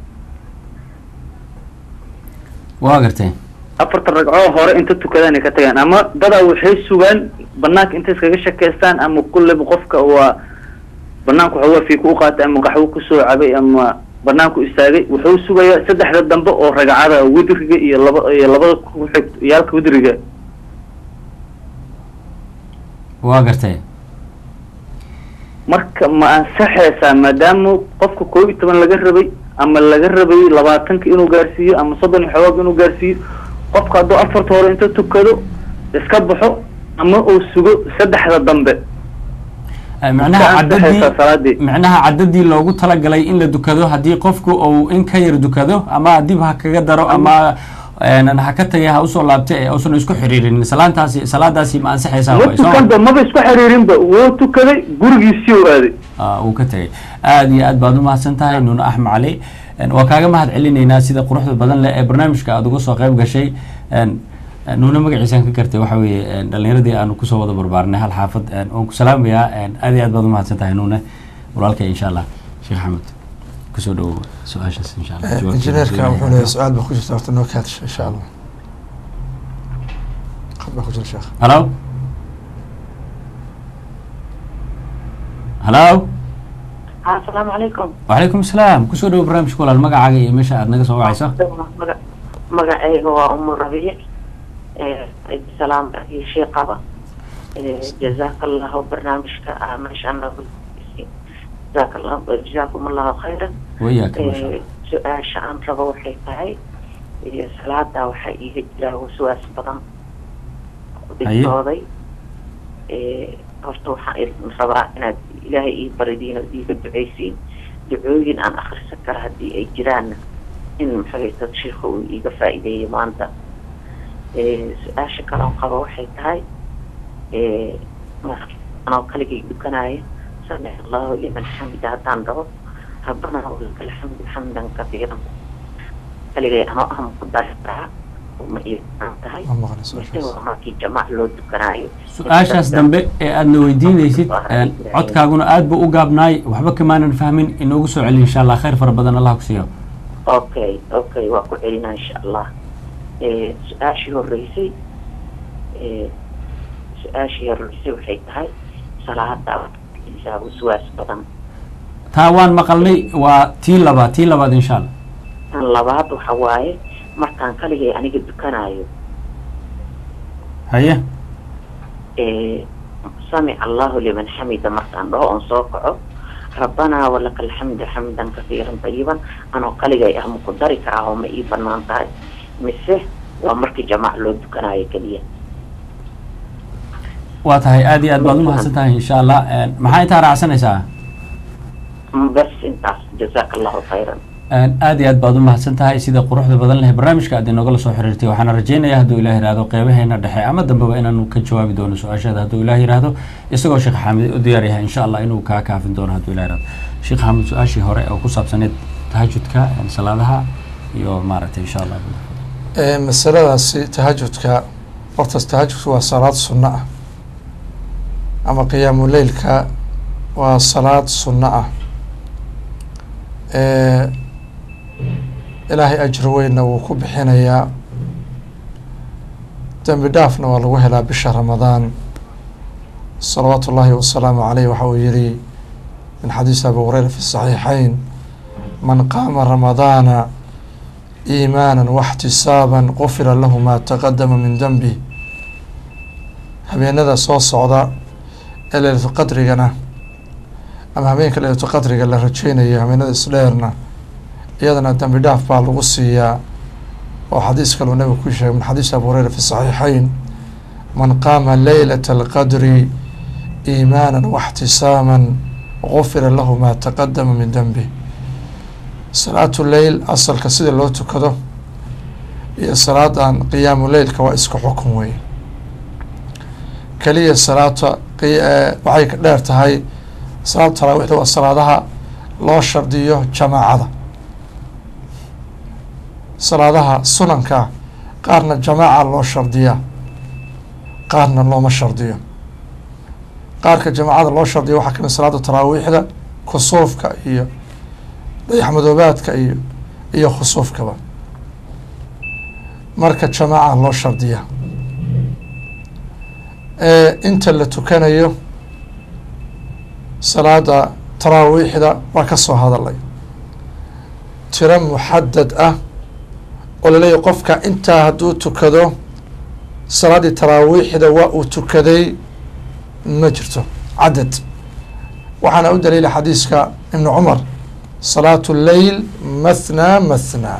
waa gartay afartan ragcoo hore inta tukadaan ay ka tagaan ama dadaa waxay sugaan banaanka intay iskaga shakeystaan ama kulleba qofka waa banaanku waxoogaa fiika u qaatay ama qaxwo kusoo cabay ama banaanku istaagay wuxuu sugayaa saddexda dambe oo ragcada widriga iyo laba iyo labada kuxig yaalka widriga waa gartay marka ma ansaxaysaa maadaama qofka koo iyo toban laga rabay ama laga rabay labaatanka inuu gaarsiiyo ama soddon iyo xoogaag inuu gaarsiiyo qofka hadduu afarta hore inta tukado iska baxo ama uu sugo saddexda dambe Eh, macnaha Ka ansaxaysaa cadadii salaadii macnaha cadadii loogu talagalay in la dukado haddii qofku uu in ka yar dukado ama dib ha kaga daro ama een, ha ka tagay ha usoo laabta ee uusan isku xiriirinin salaantaasi salaadaasi ma ansaxaysaa ma waay, soo ma? tukanba maba isku xiriirinba wuu tukaday gurigiisii u aaday Ah, uu ka tegay aad iyo aad baad umahadsan tahay nuune axmed cali Een, waa kaaga mahad celinaynaa sida quruxda badan leh ee barnaamijka aada uga soo qayb gashay Een, een, nuune magaciisaan ka gartay waxa weeye een, dhalinyaradii aanu kusoo wada barbaarnay hal xaafad een, waan ku salaamayaa een, aad iyo aad baad umahadsan tahay nuune walaalkay insha allah sheekh axmed kusoo dhawow su-aashaas insha allah jawaabteeda injineerka soo wuxuu leeyahay. leeyahay su-aal baa ku jirta horta noo kaadisha insha allah qad baa ku jira sheekh halo halo asalaamu calaykum wacalaykum asalaam kusoo dhawow barnaamijka walaal magacaaga iyo meesha aad naga soo wacayso Maga- magacayga waa umu rabiic salaam iyo sheekaba jazaaka allahu barnaamijka ah meeshaan noogu dhegeysiin. jazaaka allahu jazaakum allahu khayran wayaaka masha Eh, allah su-aasha aan rabo waxay tahay eh, salaada waxaa iiga jira waswaas badan dhigtooday Eh, horta waxaan idin rabaa inaad ilaahay ii baridiin oo iiga duceysiin ducooyin aan akhrisan kara haddii ay jiraanna in maxagaysa sheikha uu iiga faa'iideeyo maanta Eh, su-aasha kaloon qabo waxay tahay eh, marka anoo kaligay dukanaayo samic allahu liman xamida haddaan dhaho rabbana walaka alxamdu xamdan kafiiran kaligay anoo ah ku dari karaa uma iiaan tahay ma maqlay mise su-aashaas waa markii jamac loo dukanaayo su-aashaas dambe ee aadna weydiinaysid een, codkaaguna aad buu u gaabnaay waxba kamaanan fahmin inoogu soo celi insha allah khayr fara badan allah ku siiyo okay okay waa ku celinaa insha allah Eh, su-aashii horeysay eh, su-aashii horeysay waxay tahay salaada isaa waswaas badan taa waan maqalnay waa tii labaad tii labaad insha allah tan labaad waxa waaye markaan kaligay aniga dukanaayo haye eh, samic allahu liman xamida markaan dhaho oon soo kaco rabbanaa walaka alxamdu xamdan kafiiran tayiban anoo kaligay ah ma ku dari karaa oo ma ii banaan tahay mise waa markii jamac loo dukanaayo keliya waa tahay aad iyo aad baad umahadsan tahay insha allah maxaa intaa raacsanaysaa bas intaas jazaaka allahu khayran aad iyo aad baad umahadsan tahay sida quruxda badan leh barnaamijka aad inogala soo xiriirtay waxaana rajeynaya hadduu ilah yihahdo qeybaheena dhexe ama dambeba inaanu ka jawaabi doono su-aashaada hadduu ilah yihahdo isagoo sheekh xaamid u diyaar yahay insha allah inuu kaa kaafin doono hadduu ilah yihahdo sheekh xaamid su-aashii hore oo ku saabsaneed tahajudka salaadaha iyo maaragtay insha allah masaladaasi tahajudka hortaas tahajudka waa salaad sunno ah ama qiyaamu leylka waa salaad sunno ah ilaahay ajri weynna wuu ku bixinayaa dembi dhaafna waa lagu helaa bisha ramadaan salawaatu ullaahi wasalaamu caleyh waxa uu yihi min xadiisi abi hureyra fi saxiixayn man qaama ramadaana iimaana waxtisaaban qufira lahu maa taqadama min denbi habeenada soo socda ee leylatulqadrigana ama habeenka leylatulqadriga la rajeynayo habeenada isdheerna iyadana dembi dhaaf baa lagu siiyaa oo xadiis kaluu nabigu ku sheegay min xadiis abi hureyra fi saxiixayn man qaama leylata alqadri iimaana waxtisaaman gufira lahu maa taqadama min denbi salaatu leyl asalka sida loo tukado iyo salaadan qiyaamu leylka waa isku xukun wey keliya salaata waxay ka dheer tahay salaatu taraawiixda waa salaadaha loo shardiyo jamaacada salaadaha sunanka qaarna jamaaca loo shardiyaa qaarna looma shardiyo qaarka jamaacada loo shardiyo waxaa kamid salaada taraawiixda kusuufka iyo dayaxmadoobaadka iyo iyo khusuufkaba marka jamaaca loo shardiyaa inta la tukanayo salaada taraawiixda waa ka soo hadalay tiro muxadad ah oo laleeyahy qofka intaa hadduu tukado salaaddii taraawiixda waa uu tukaday ma jirto cadad waxaana u daliila xadiiska ibnu cumar salaatu leyl mathnaa mathnaa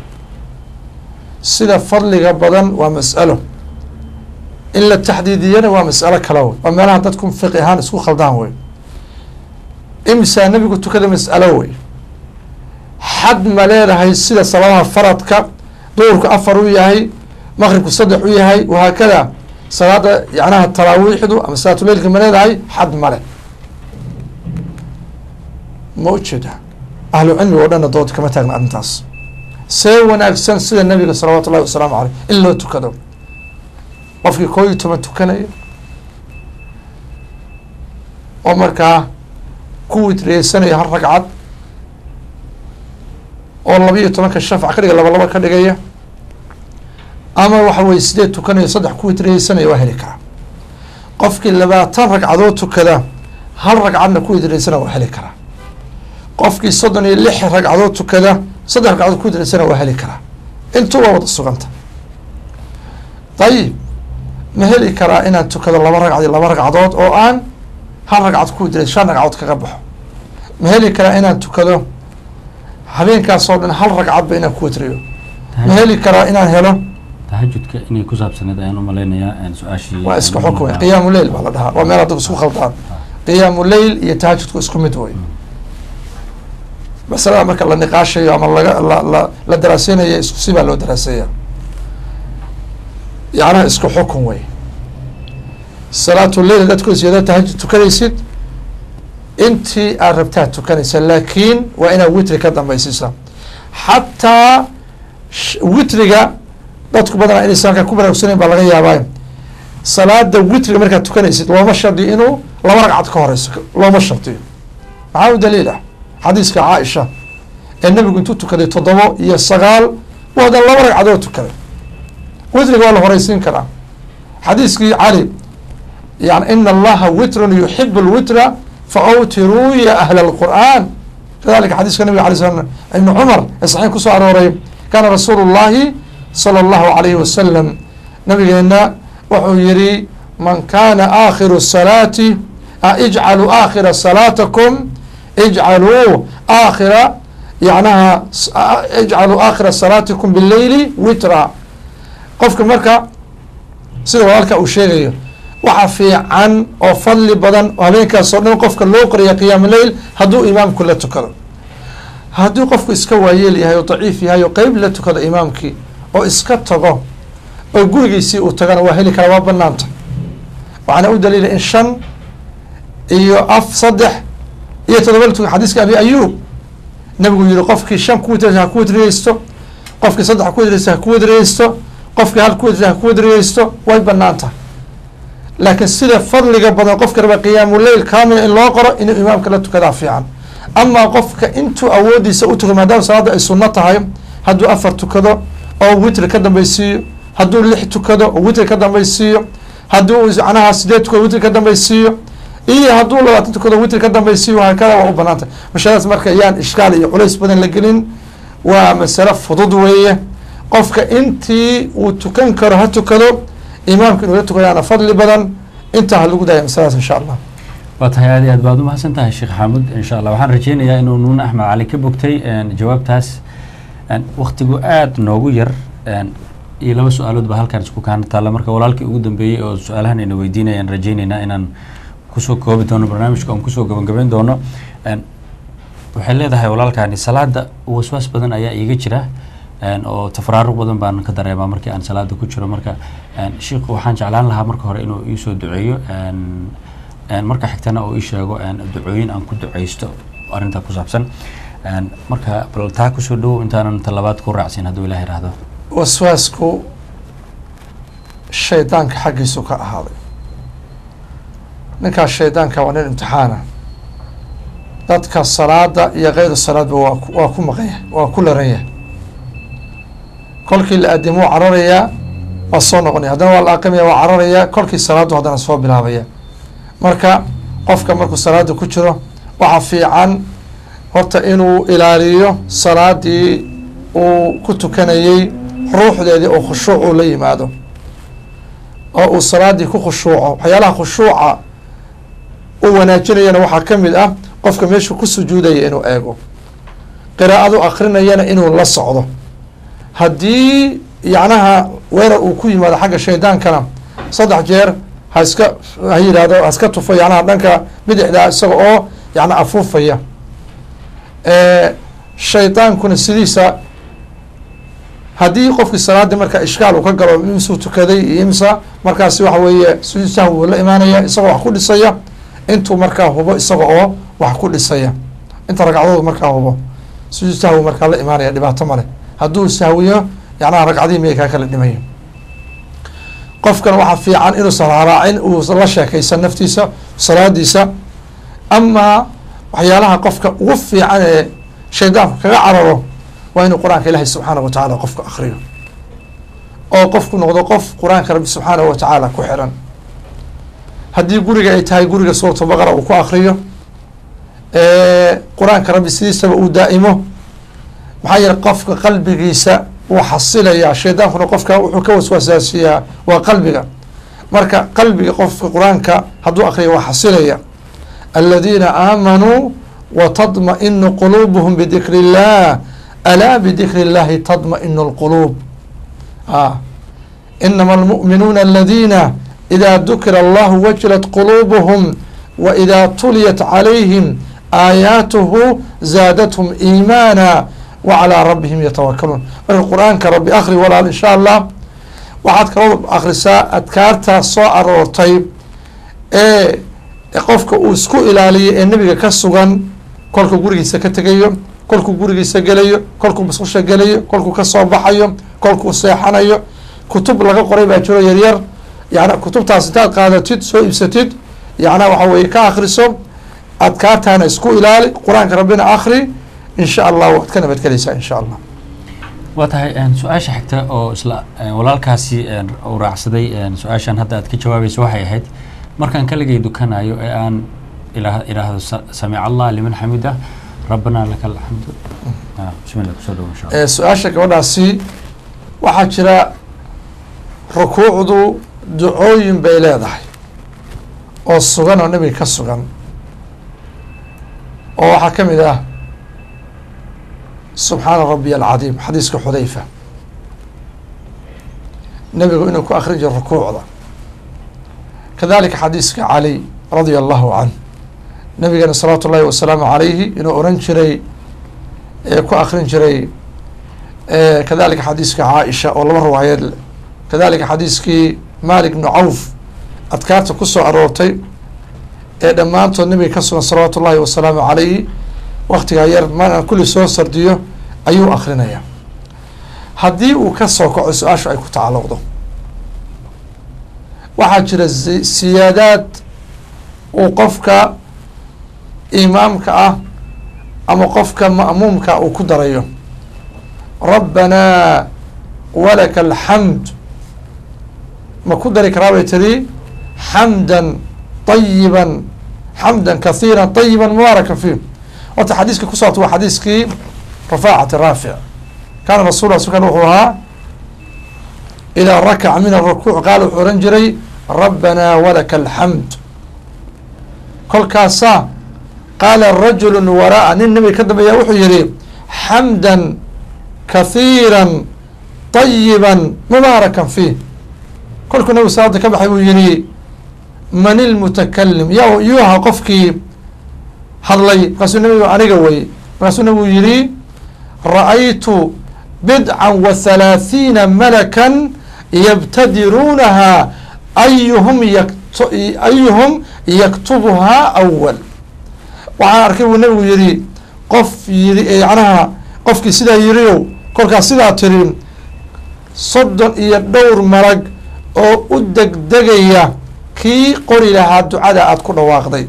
sida fadliga badan waa mas'alo in la taxdiidiyana waa mas'alo kale wey waa meelaha dadku fiqi ahaan isku khaldaan wey imisaa nebigu tukada mas'alo wey xad ma leedahay sida salaadaha faradka duurku afar u yahay maqribku saddex u yahay wahaakada salaada yacnaha taraawiixdu ama salaatuleylka ma leedahay xad male ma ujeeda ahlu cilmiga o dhanna dood kama taagna arrintaas see wanaagsan sida nabiga salawaatu ullahi wasalaamu caleyh in loo tukado qofkii koo iyo toban tukanaya oo markaa ku witriyeysanaya hal ragcad oo labiiyo tobanka shafc ka dhiga laba laba ka dhigaya ama waxa weye sideed tukanayo saddex ku witriyeysanaya waa heli karaa qofkii labaatan ragcadood tukada hal ragcadna ku witriyeysana waa heli karaa qofkii soddon iyo lix ragcadood tukada saddex ragcadood ku witriyeysana waa heli karaa intuu waa wada suganta dayib ma heli karaa inaan tukado laba ragcad iyo laba ragcadood oo aan hal ragcad ku witriye shan ragcadood kaga baxo ma heli karaa inaan tukado habeenkaas oo dhan hal ragcadba inaan ku witriyo ma heli karaa inaan helo tahajudka inay ku saabsaneed ayaan umalaynayaa su-aashii waa isku xukun wey qiyaamu leyl baa la dhahaa waa meel adigu isku khaldaan qiyaamu leyl iyo tahajudku isku mid wey masalada marka la niqaashayo ama laga la la la daraaseynayo isku si baa loo daraaseeya yacnaha isku xukun wey salaatu leyl hadaad tukadaysid hadaad tahajud tukanaysid intii aad rabtaad tukanaysa laakiin waa inaad witri ka dambaysiisa xataa witriga dadku badanaa inaysan halkaa ku baraarugsaneyn baa laga yaabaa salaada witriga markaad tukanaysid looma shardiyo inuu laba ragcad ka horeyso looma shardiyo maxaa u daliil ah xadiiska caaisha ee nabigu intuu tukaday toddobo iyo sagaal u hadan laba ragcadood tukaday witriga waa la horeysiin karaa xadiiskii cali yani ina allaha witrun yuxibu lwitra faawtiruu ya ahla alqur'an kadalika xadiiska nabiga alay slam ibni cumar ee saxiix kusoo arooray kaana rasuulu llahi salى اllahu alayhi wasalam nabigeena wuxuu yihi man kana aakhiru salaati ijcaluu aakhira salaatakum ijcaluu aakhira yanaha ijcaluu aakhira salaatikum bileyli witra qofka marka sida walaalka uu sheegayo waxa fiican oo fadli badan oo habeenkaasoo dhan qofka loo qoriya qiyaam leyl hadduu imaamku la tukado hadduu qofku iska waayeel yahay oo daciif yahay oo qeyb la tukado imaamkii oo iska tago oo gurigiisii uu tagana waa heli karaa waa banaanta waxaana u daliila in shan iyo af saddex iyo todoba la tuka xadiiska abi ayuub nabigu yihi qofkii shan ku witraysa ha ku witriyeysto qofkii saddex ku witraysa ha ku witriyeysto qofkii hal ku witraysa ha ku witriyeysto way banaan tahay laakiin sida fadliga badan qofka raba qiyaamu leyl kaamila in loo qoro inuu imaamka la tukadaa fiican amaa qofka intuu awoodiisa u tukado maadaama salaada ay sunno tahay hadduu afar tukado oo witri ka dambaysiiyo hadduu lix tukado oo witri ka dambaysiiyo hadduu macnaha sideed tukado witri ka dambaysiiyo iyo hadduu labaatan tukado witri ka dambaysiiyo hakada waa u banaantay masaladaas marka yaan ishkaal iyo culays badan la gelin waa masale fudud weeye qofka intii uu tukan karo ha tukado imaamka inuu la tukadaana fadli badan intaa ha lagu daaya masaladaas insha allah waa tahay aad iyo aad baad umahadsan tahay sheekh xaamud insha allah waxaan rajeynayaa inuu nuun axmed cali ka bogtay jawaabtaas waktigu aada noogu yar iyo laba su-aalood baa halkaan isku kaana taalla marka walaalkii ugu dambeeyey oo su-aalahan ayna weydiinayaan rajeyneynaa inaan kusoo koobi doono barnaamijka oon kusoo gabagabayn doono waxay leedahay walaalkaani salaada waswaas badan ayaa iiga jira oo tafraaruq badan baan ka dareemaa markii aan salaada ku jiro marka sheikhu waxaan jeclaan lahaa marka hore inuu iisoo duceeyo marka xigtana oo ii sheego ducooyin aan ku duceysto arrintaa ku saabsan marka bal taa kusoo dhowow intaanan talabaad ku raacsin hadduu ilaah ihahdo waswaasku shaydaanka xaggiisu ka ahaaday ninkaas shaydaanka waa nin imtixaana dadka salaada iyo keyru salaadba waa waa ku maqanya waa ku laranya kolkii la aadimo waa cararayaa waa soo noqonaya haddana waa la aqimaya waa cararayaa kolkii salaadu haddana soo bilaabaya marka qofka markuu salaada ku jiro waxaa fiican horta inuu ilaaliyo salaadii uu ku tukanayey ruuxdeedii oo khushuuc uu la yimaado oo uu salaadii ku khushuuco waxyaalaha khushuuca uu wanaajinayana waxaa ka mid ah qofka meeshuu ku sujuudaya inuu eego qiraa'adu akrinayana inuu la socdo haddii yacnaha weerar uu ku yimaado xagga shaydaankana saddex jeer ha iska ha yidhaahdo ha iska tufo yacnaha dhanka bidixda isaga oo yacna afuufaya shaydaankuna sidiisa haddii qofkii salaadii marka ishkaal uu ka galo imsuu tukaday iyo imsa markaasi waxa weeye sujuud sahwi wuu la imaanaya isagoo wax ku dhisaya intuu markaa hubo isaga oo wax ku dhisaya inta ragcadood markaa hubo sujuud sahwi markaa la imaanaya dhibaato male hadduu sahwiyo yacnaha ragcadihii miyay kaa kala dhimayo qofkan waxaa fiican inuusan haraacin uu la sheekaysan naftiisa salaadiisa amaa waxyaalaha qofka ugu fiican ee shaydaanku kaga cararo waa inuu qur-aanka ilaahay subxaanahu wa tacaala qofka akriyo oo qofku noqdo qof qur-aanka rabbi subxaanahu wa tacaala ku xiran haddii guriga ay tahay guriga suuratu baqara uu ku akriyo qur-aanka rabbi sidiisaba uu daa'imo maxaa yeele qofka qalbigiisa wuu xasilayaa shaydaankuna qofka wuxuu ka waswaasaasiyaa waa qalbiga marka qalbiga qofka qur-aanka hadduu akriyo waa xasilaya aladiina aamanuu watadma'inu quluubuhum bidikri illah alaa bidikri illahi tadma'inu lquluub a inama almu'minuuna aladiina idaa dukira allahu wajilat quluubuhum wa idaa tuliyat calayhim aayaatuhu zaadathum iimaana wa calaa rabbihim yatawakaluun marka qur-aanka rabbi akri walaal insha allah waxaad kaloo akrisaa adkaartaa soo aroortay ee qofka uu isku ilaaliyo ee nebiga ka sugan kolkuu gurigiisa ka tegayo kolkuu gurigiisa gelayo kolkuu musqusha gelayo kolkuu kasoo baxayo kolkuu seexanayo kutub laga qoray baa jiro yaryar yana kutubtaas intaad qaadatid soo iibsatid yacnaa waxa weye ka akriso adkaartaana isku ilaali qur-aanka rabbina akri insha allah waad ka nabadgelaysaa insha allah waa tahay su-aasha xigta oo isla walaalkaasi uu raacsaday su-aashan hadda aad ka jawaabayso waxay ahayd markaan kaligay dukanayo ee aan ila idhaahdo samic allah liman xamida rabbana laka alxamdu bismillah kusoo dhawo insha allah su-aasha gabadhaasi waxaa jira rukuucdu ducooyin bay leedahay oo sugan oo nebiga ka sugan oo waxaa ka mid ah subxaana rabiy alcadiim xadiiska xudayfa nebigu inuu ku akrin jiro rukuucda kadalika xadiiska cali radia allahu canh nabigeena salawaatu ullahi wasalaamu calayhi inuu oran jiray ee ku akrin jiray kadalika xadiiska caaisha oo laba riwaayeed leh kadalika xadiiskii malik bnu cawf adkaarta ku soo aroortay ee dhammaantood nabiga ka sugan salawaatu ullahi wasalaamu calayhi waktigaa yar maaan kulli soo sardiyo ayuu akrinaya haddii uu ka soo kaco su-aashu ay ku tacalluqdo waxaa jira siyaadaad uu qofka imaamka ah ama qofka ma'muumka uu ku darayo rabbanaa walaka alxamd ma ku dari karaa bay tiri xamdan طayiban xamdan kahiira طayiba mubaaraka fiih horta xadiiska ku soorta waa xadiiskii rafaacati raafic kaana rasul skan wuxuu ahaa idaa rakaca min arakuuc qaala wuxuu ohan jiray rabbanaa walaka alxamd kolkaasaa qaala rajulu waraa nin nabiga ka dambeeya wuxuu yihi xamdan kahiira طayiba mubaarakan fiih kolkuu nabigu salaada ka baxay buu yihi man ilmutakalim ya yuu ahaa qofkii hadlay markaasuu nabigu aniga wey markaasuu nabigu yihi ra-aytu bidca wa halaathiina malakan yabtadiruunaha ayuhum yak ayuhum yaktubuhaa awal waxaan arkay buu nabigu yihi qof yii yacnaha qofkii sidaa yiriow kolkaas sidaa tiri soddon iyo dhowr malag oo u degdegaya kii qori lahaa ducada aada ku dhawaaqday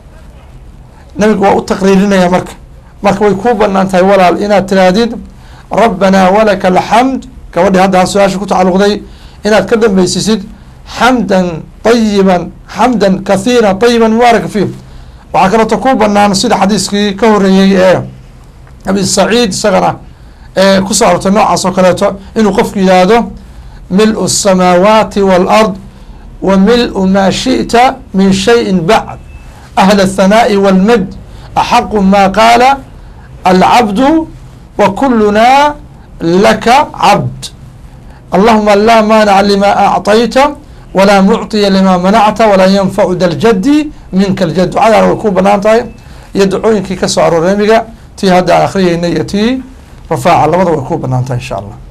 nabigu waa u taqriirinaya marka marka way kuu banaan tahay walaal inaad tiraahdid rabbanaa walaka alxamd gabadhii hadda su-aasha ku tacalluqday inaad ka dambeysisid xamdan ayiban xamdan kahiira ayiban mubaaraka fiih waxaa kaleeto ku banaan sida xadiiskii ka horeeyey ee abi saciid isagana ee kusoo arortay noocaas oo kaleeto inuu qofku yidhaahdo mil-u الsamaawaati wاlard wa mil-u maa shiئta min shayin bacd ahl الthanaaءi wاlmad axaqu ma qaala alcabdu wa kuluna laka cabd allahuma laa maanaca lima acطayta walaa mucطiya lima manacta walaa yanfacu da ljadi minka ljad ducadaana way ku banaan tahay iyo dacooyinkii ka soo arooray nabiga tii hadda aan akriyeynay iyo tii rafaaca labada way ku banaan tahay insha allah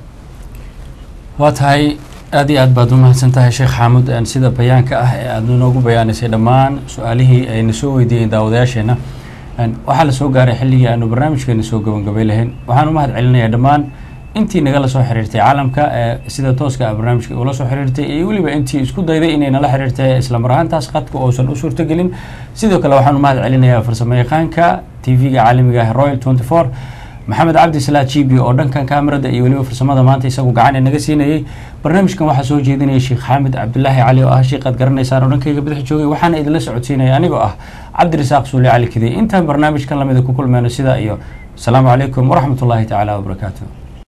waa tahay aada iyo aad baad umahadsan tahay sheekh xaamud sida bayaanka ah ee aada inoogu bayaanisay dhammaan su-aalihii ayna soo weydiiyeen daawadayaasheena waxaa la soo gaaray xilligii aanu barnaamijkeena soo gabangabay lahayn waxaan u mahad celinayaa dhammaan intii nagala soo xiriirtay caalamka ee sida tooska a barnaamijka ula soo xiriirtay iyo weliba intii isku dayday inay nala xiriirtay islamar ahaantaas qadka uusan u suurtagelin sidoo kale waxaan u mahad celinayaa farsamo yaqaanka t v-ga caalamiga ah royal twenty four maxamed cabdi salaa jibi oo dhankan kaamirada iyo weliba farsamada maanta isagu gacan ee naga siinayey barnaamijkan waxaa soo jeedinaya sheekh xaamid cabdilaahi cali oo ah sheikaad garanaysaan oo dhankayga badax joogay waxaana idinla socodsiinaya anigoo ah cabdirasaaq suuli cali kidey intaan barnaamijkan lamida ku kulmeyno sidaa iyo asalaamu calaykum waraxmat ullaahi tacaala wabarakaatu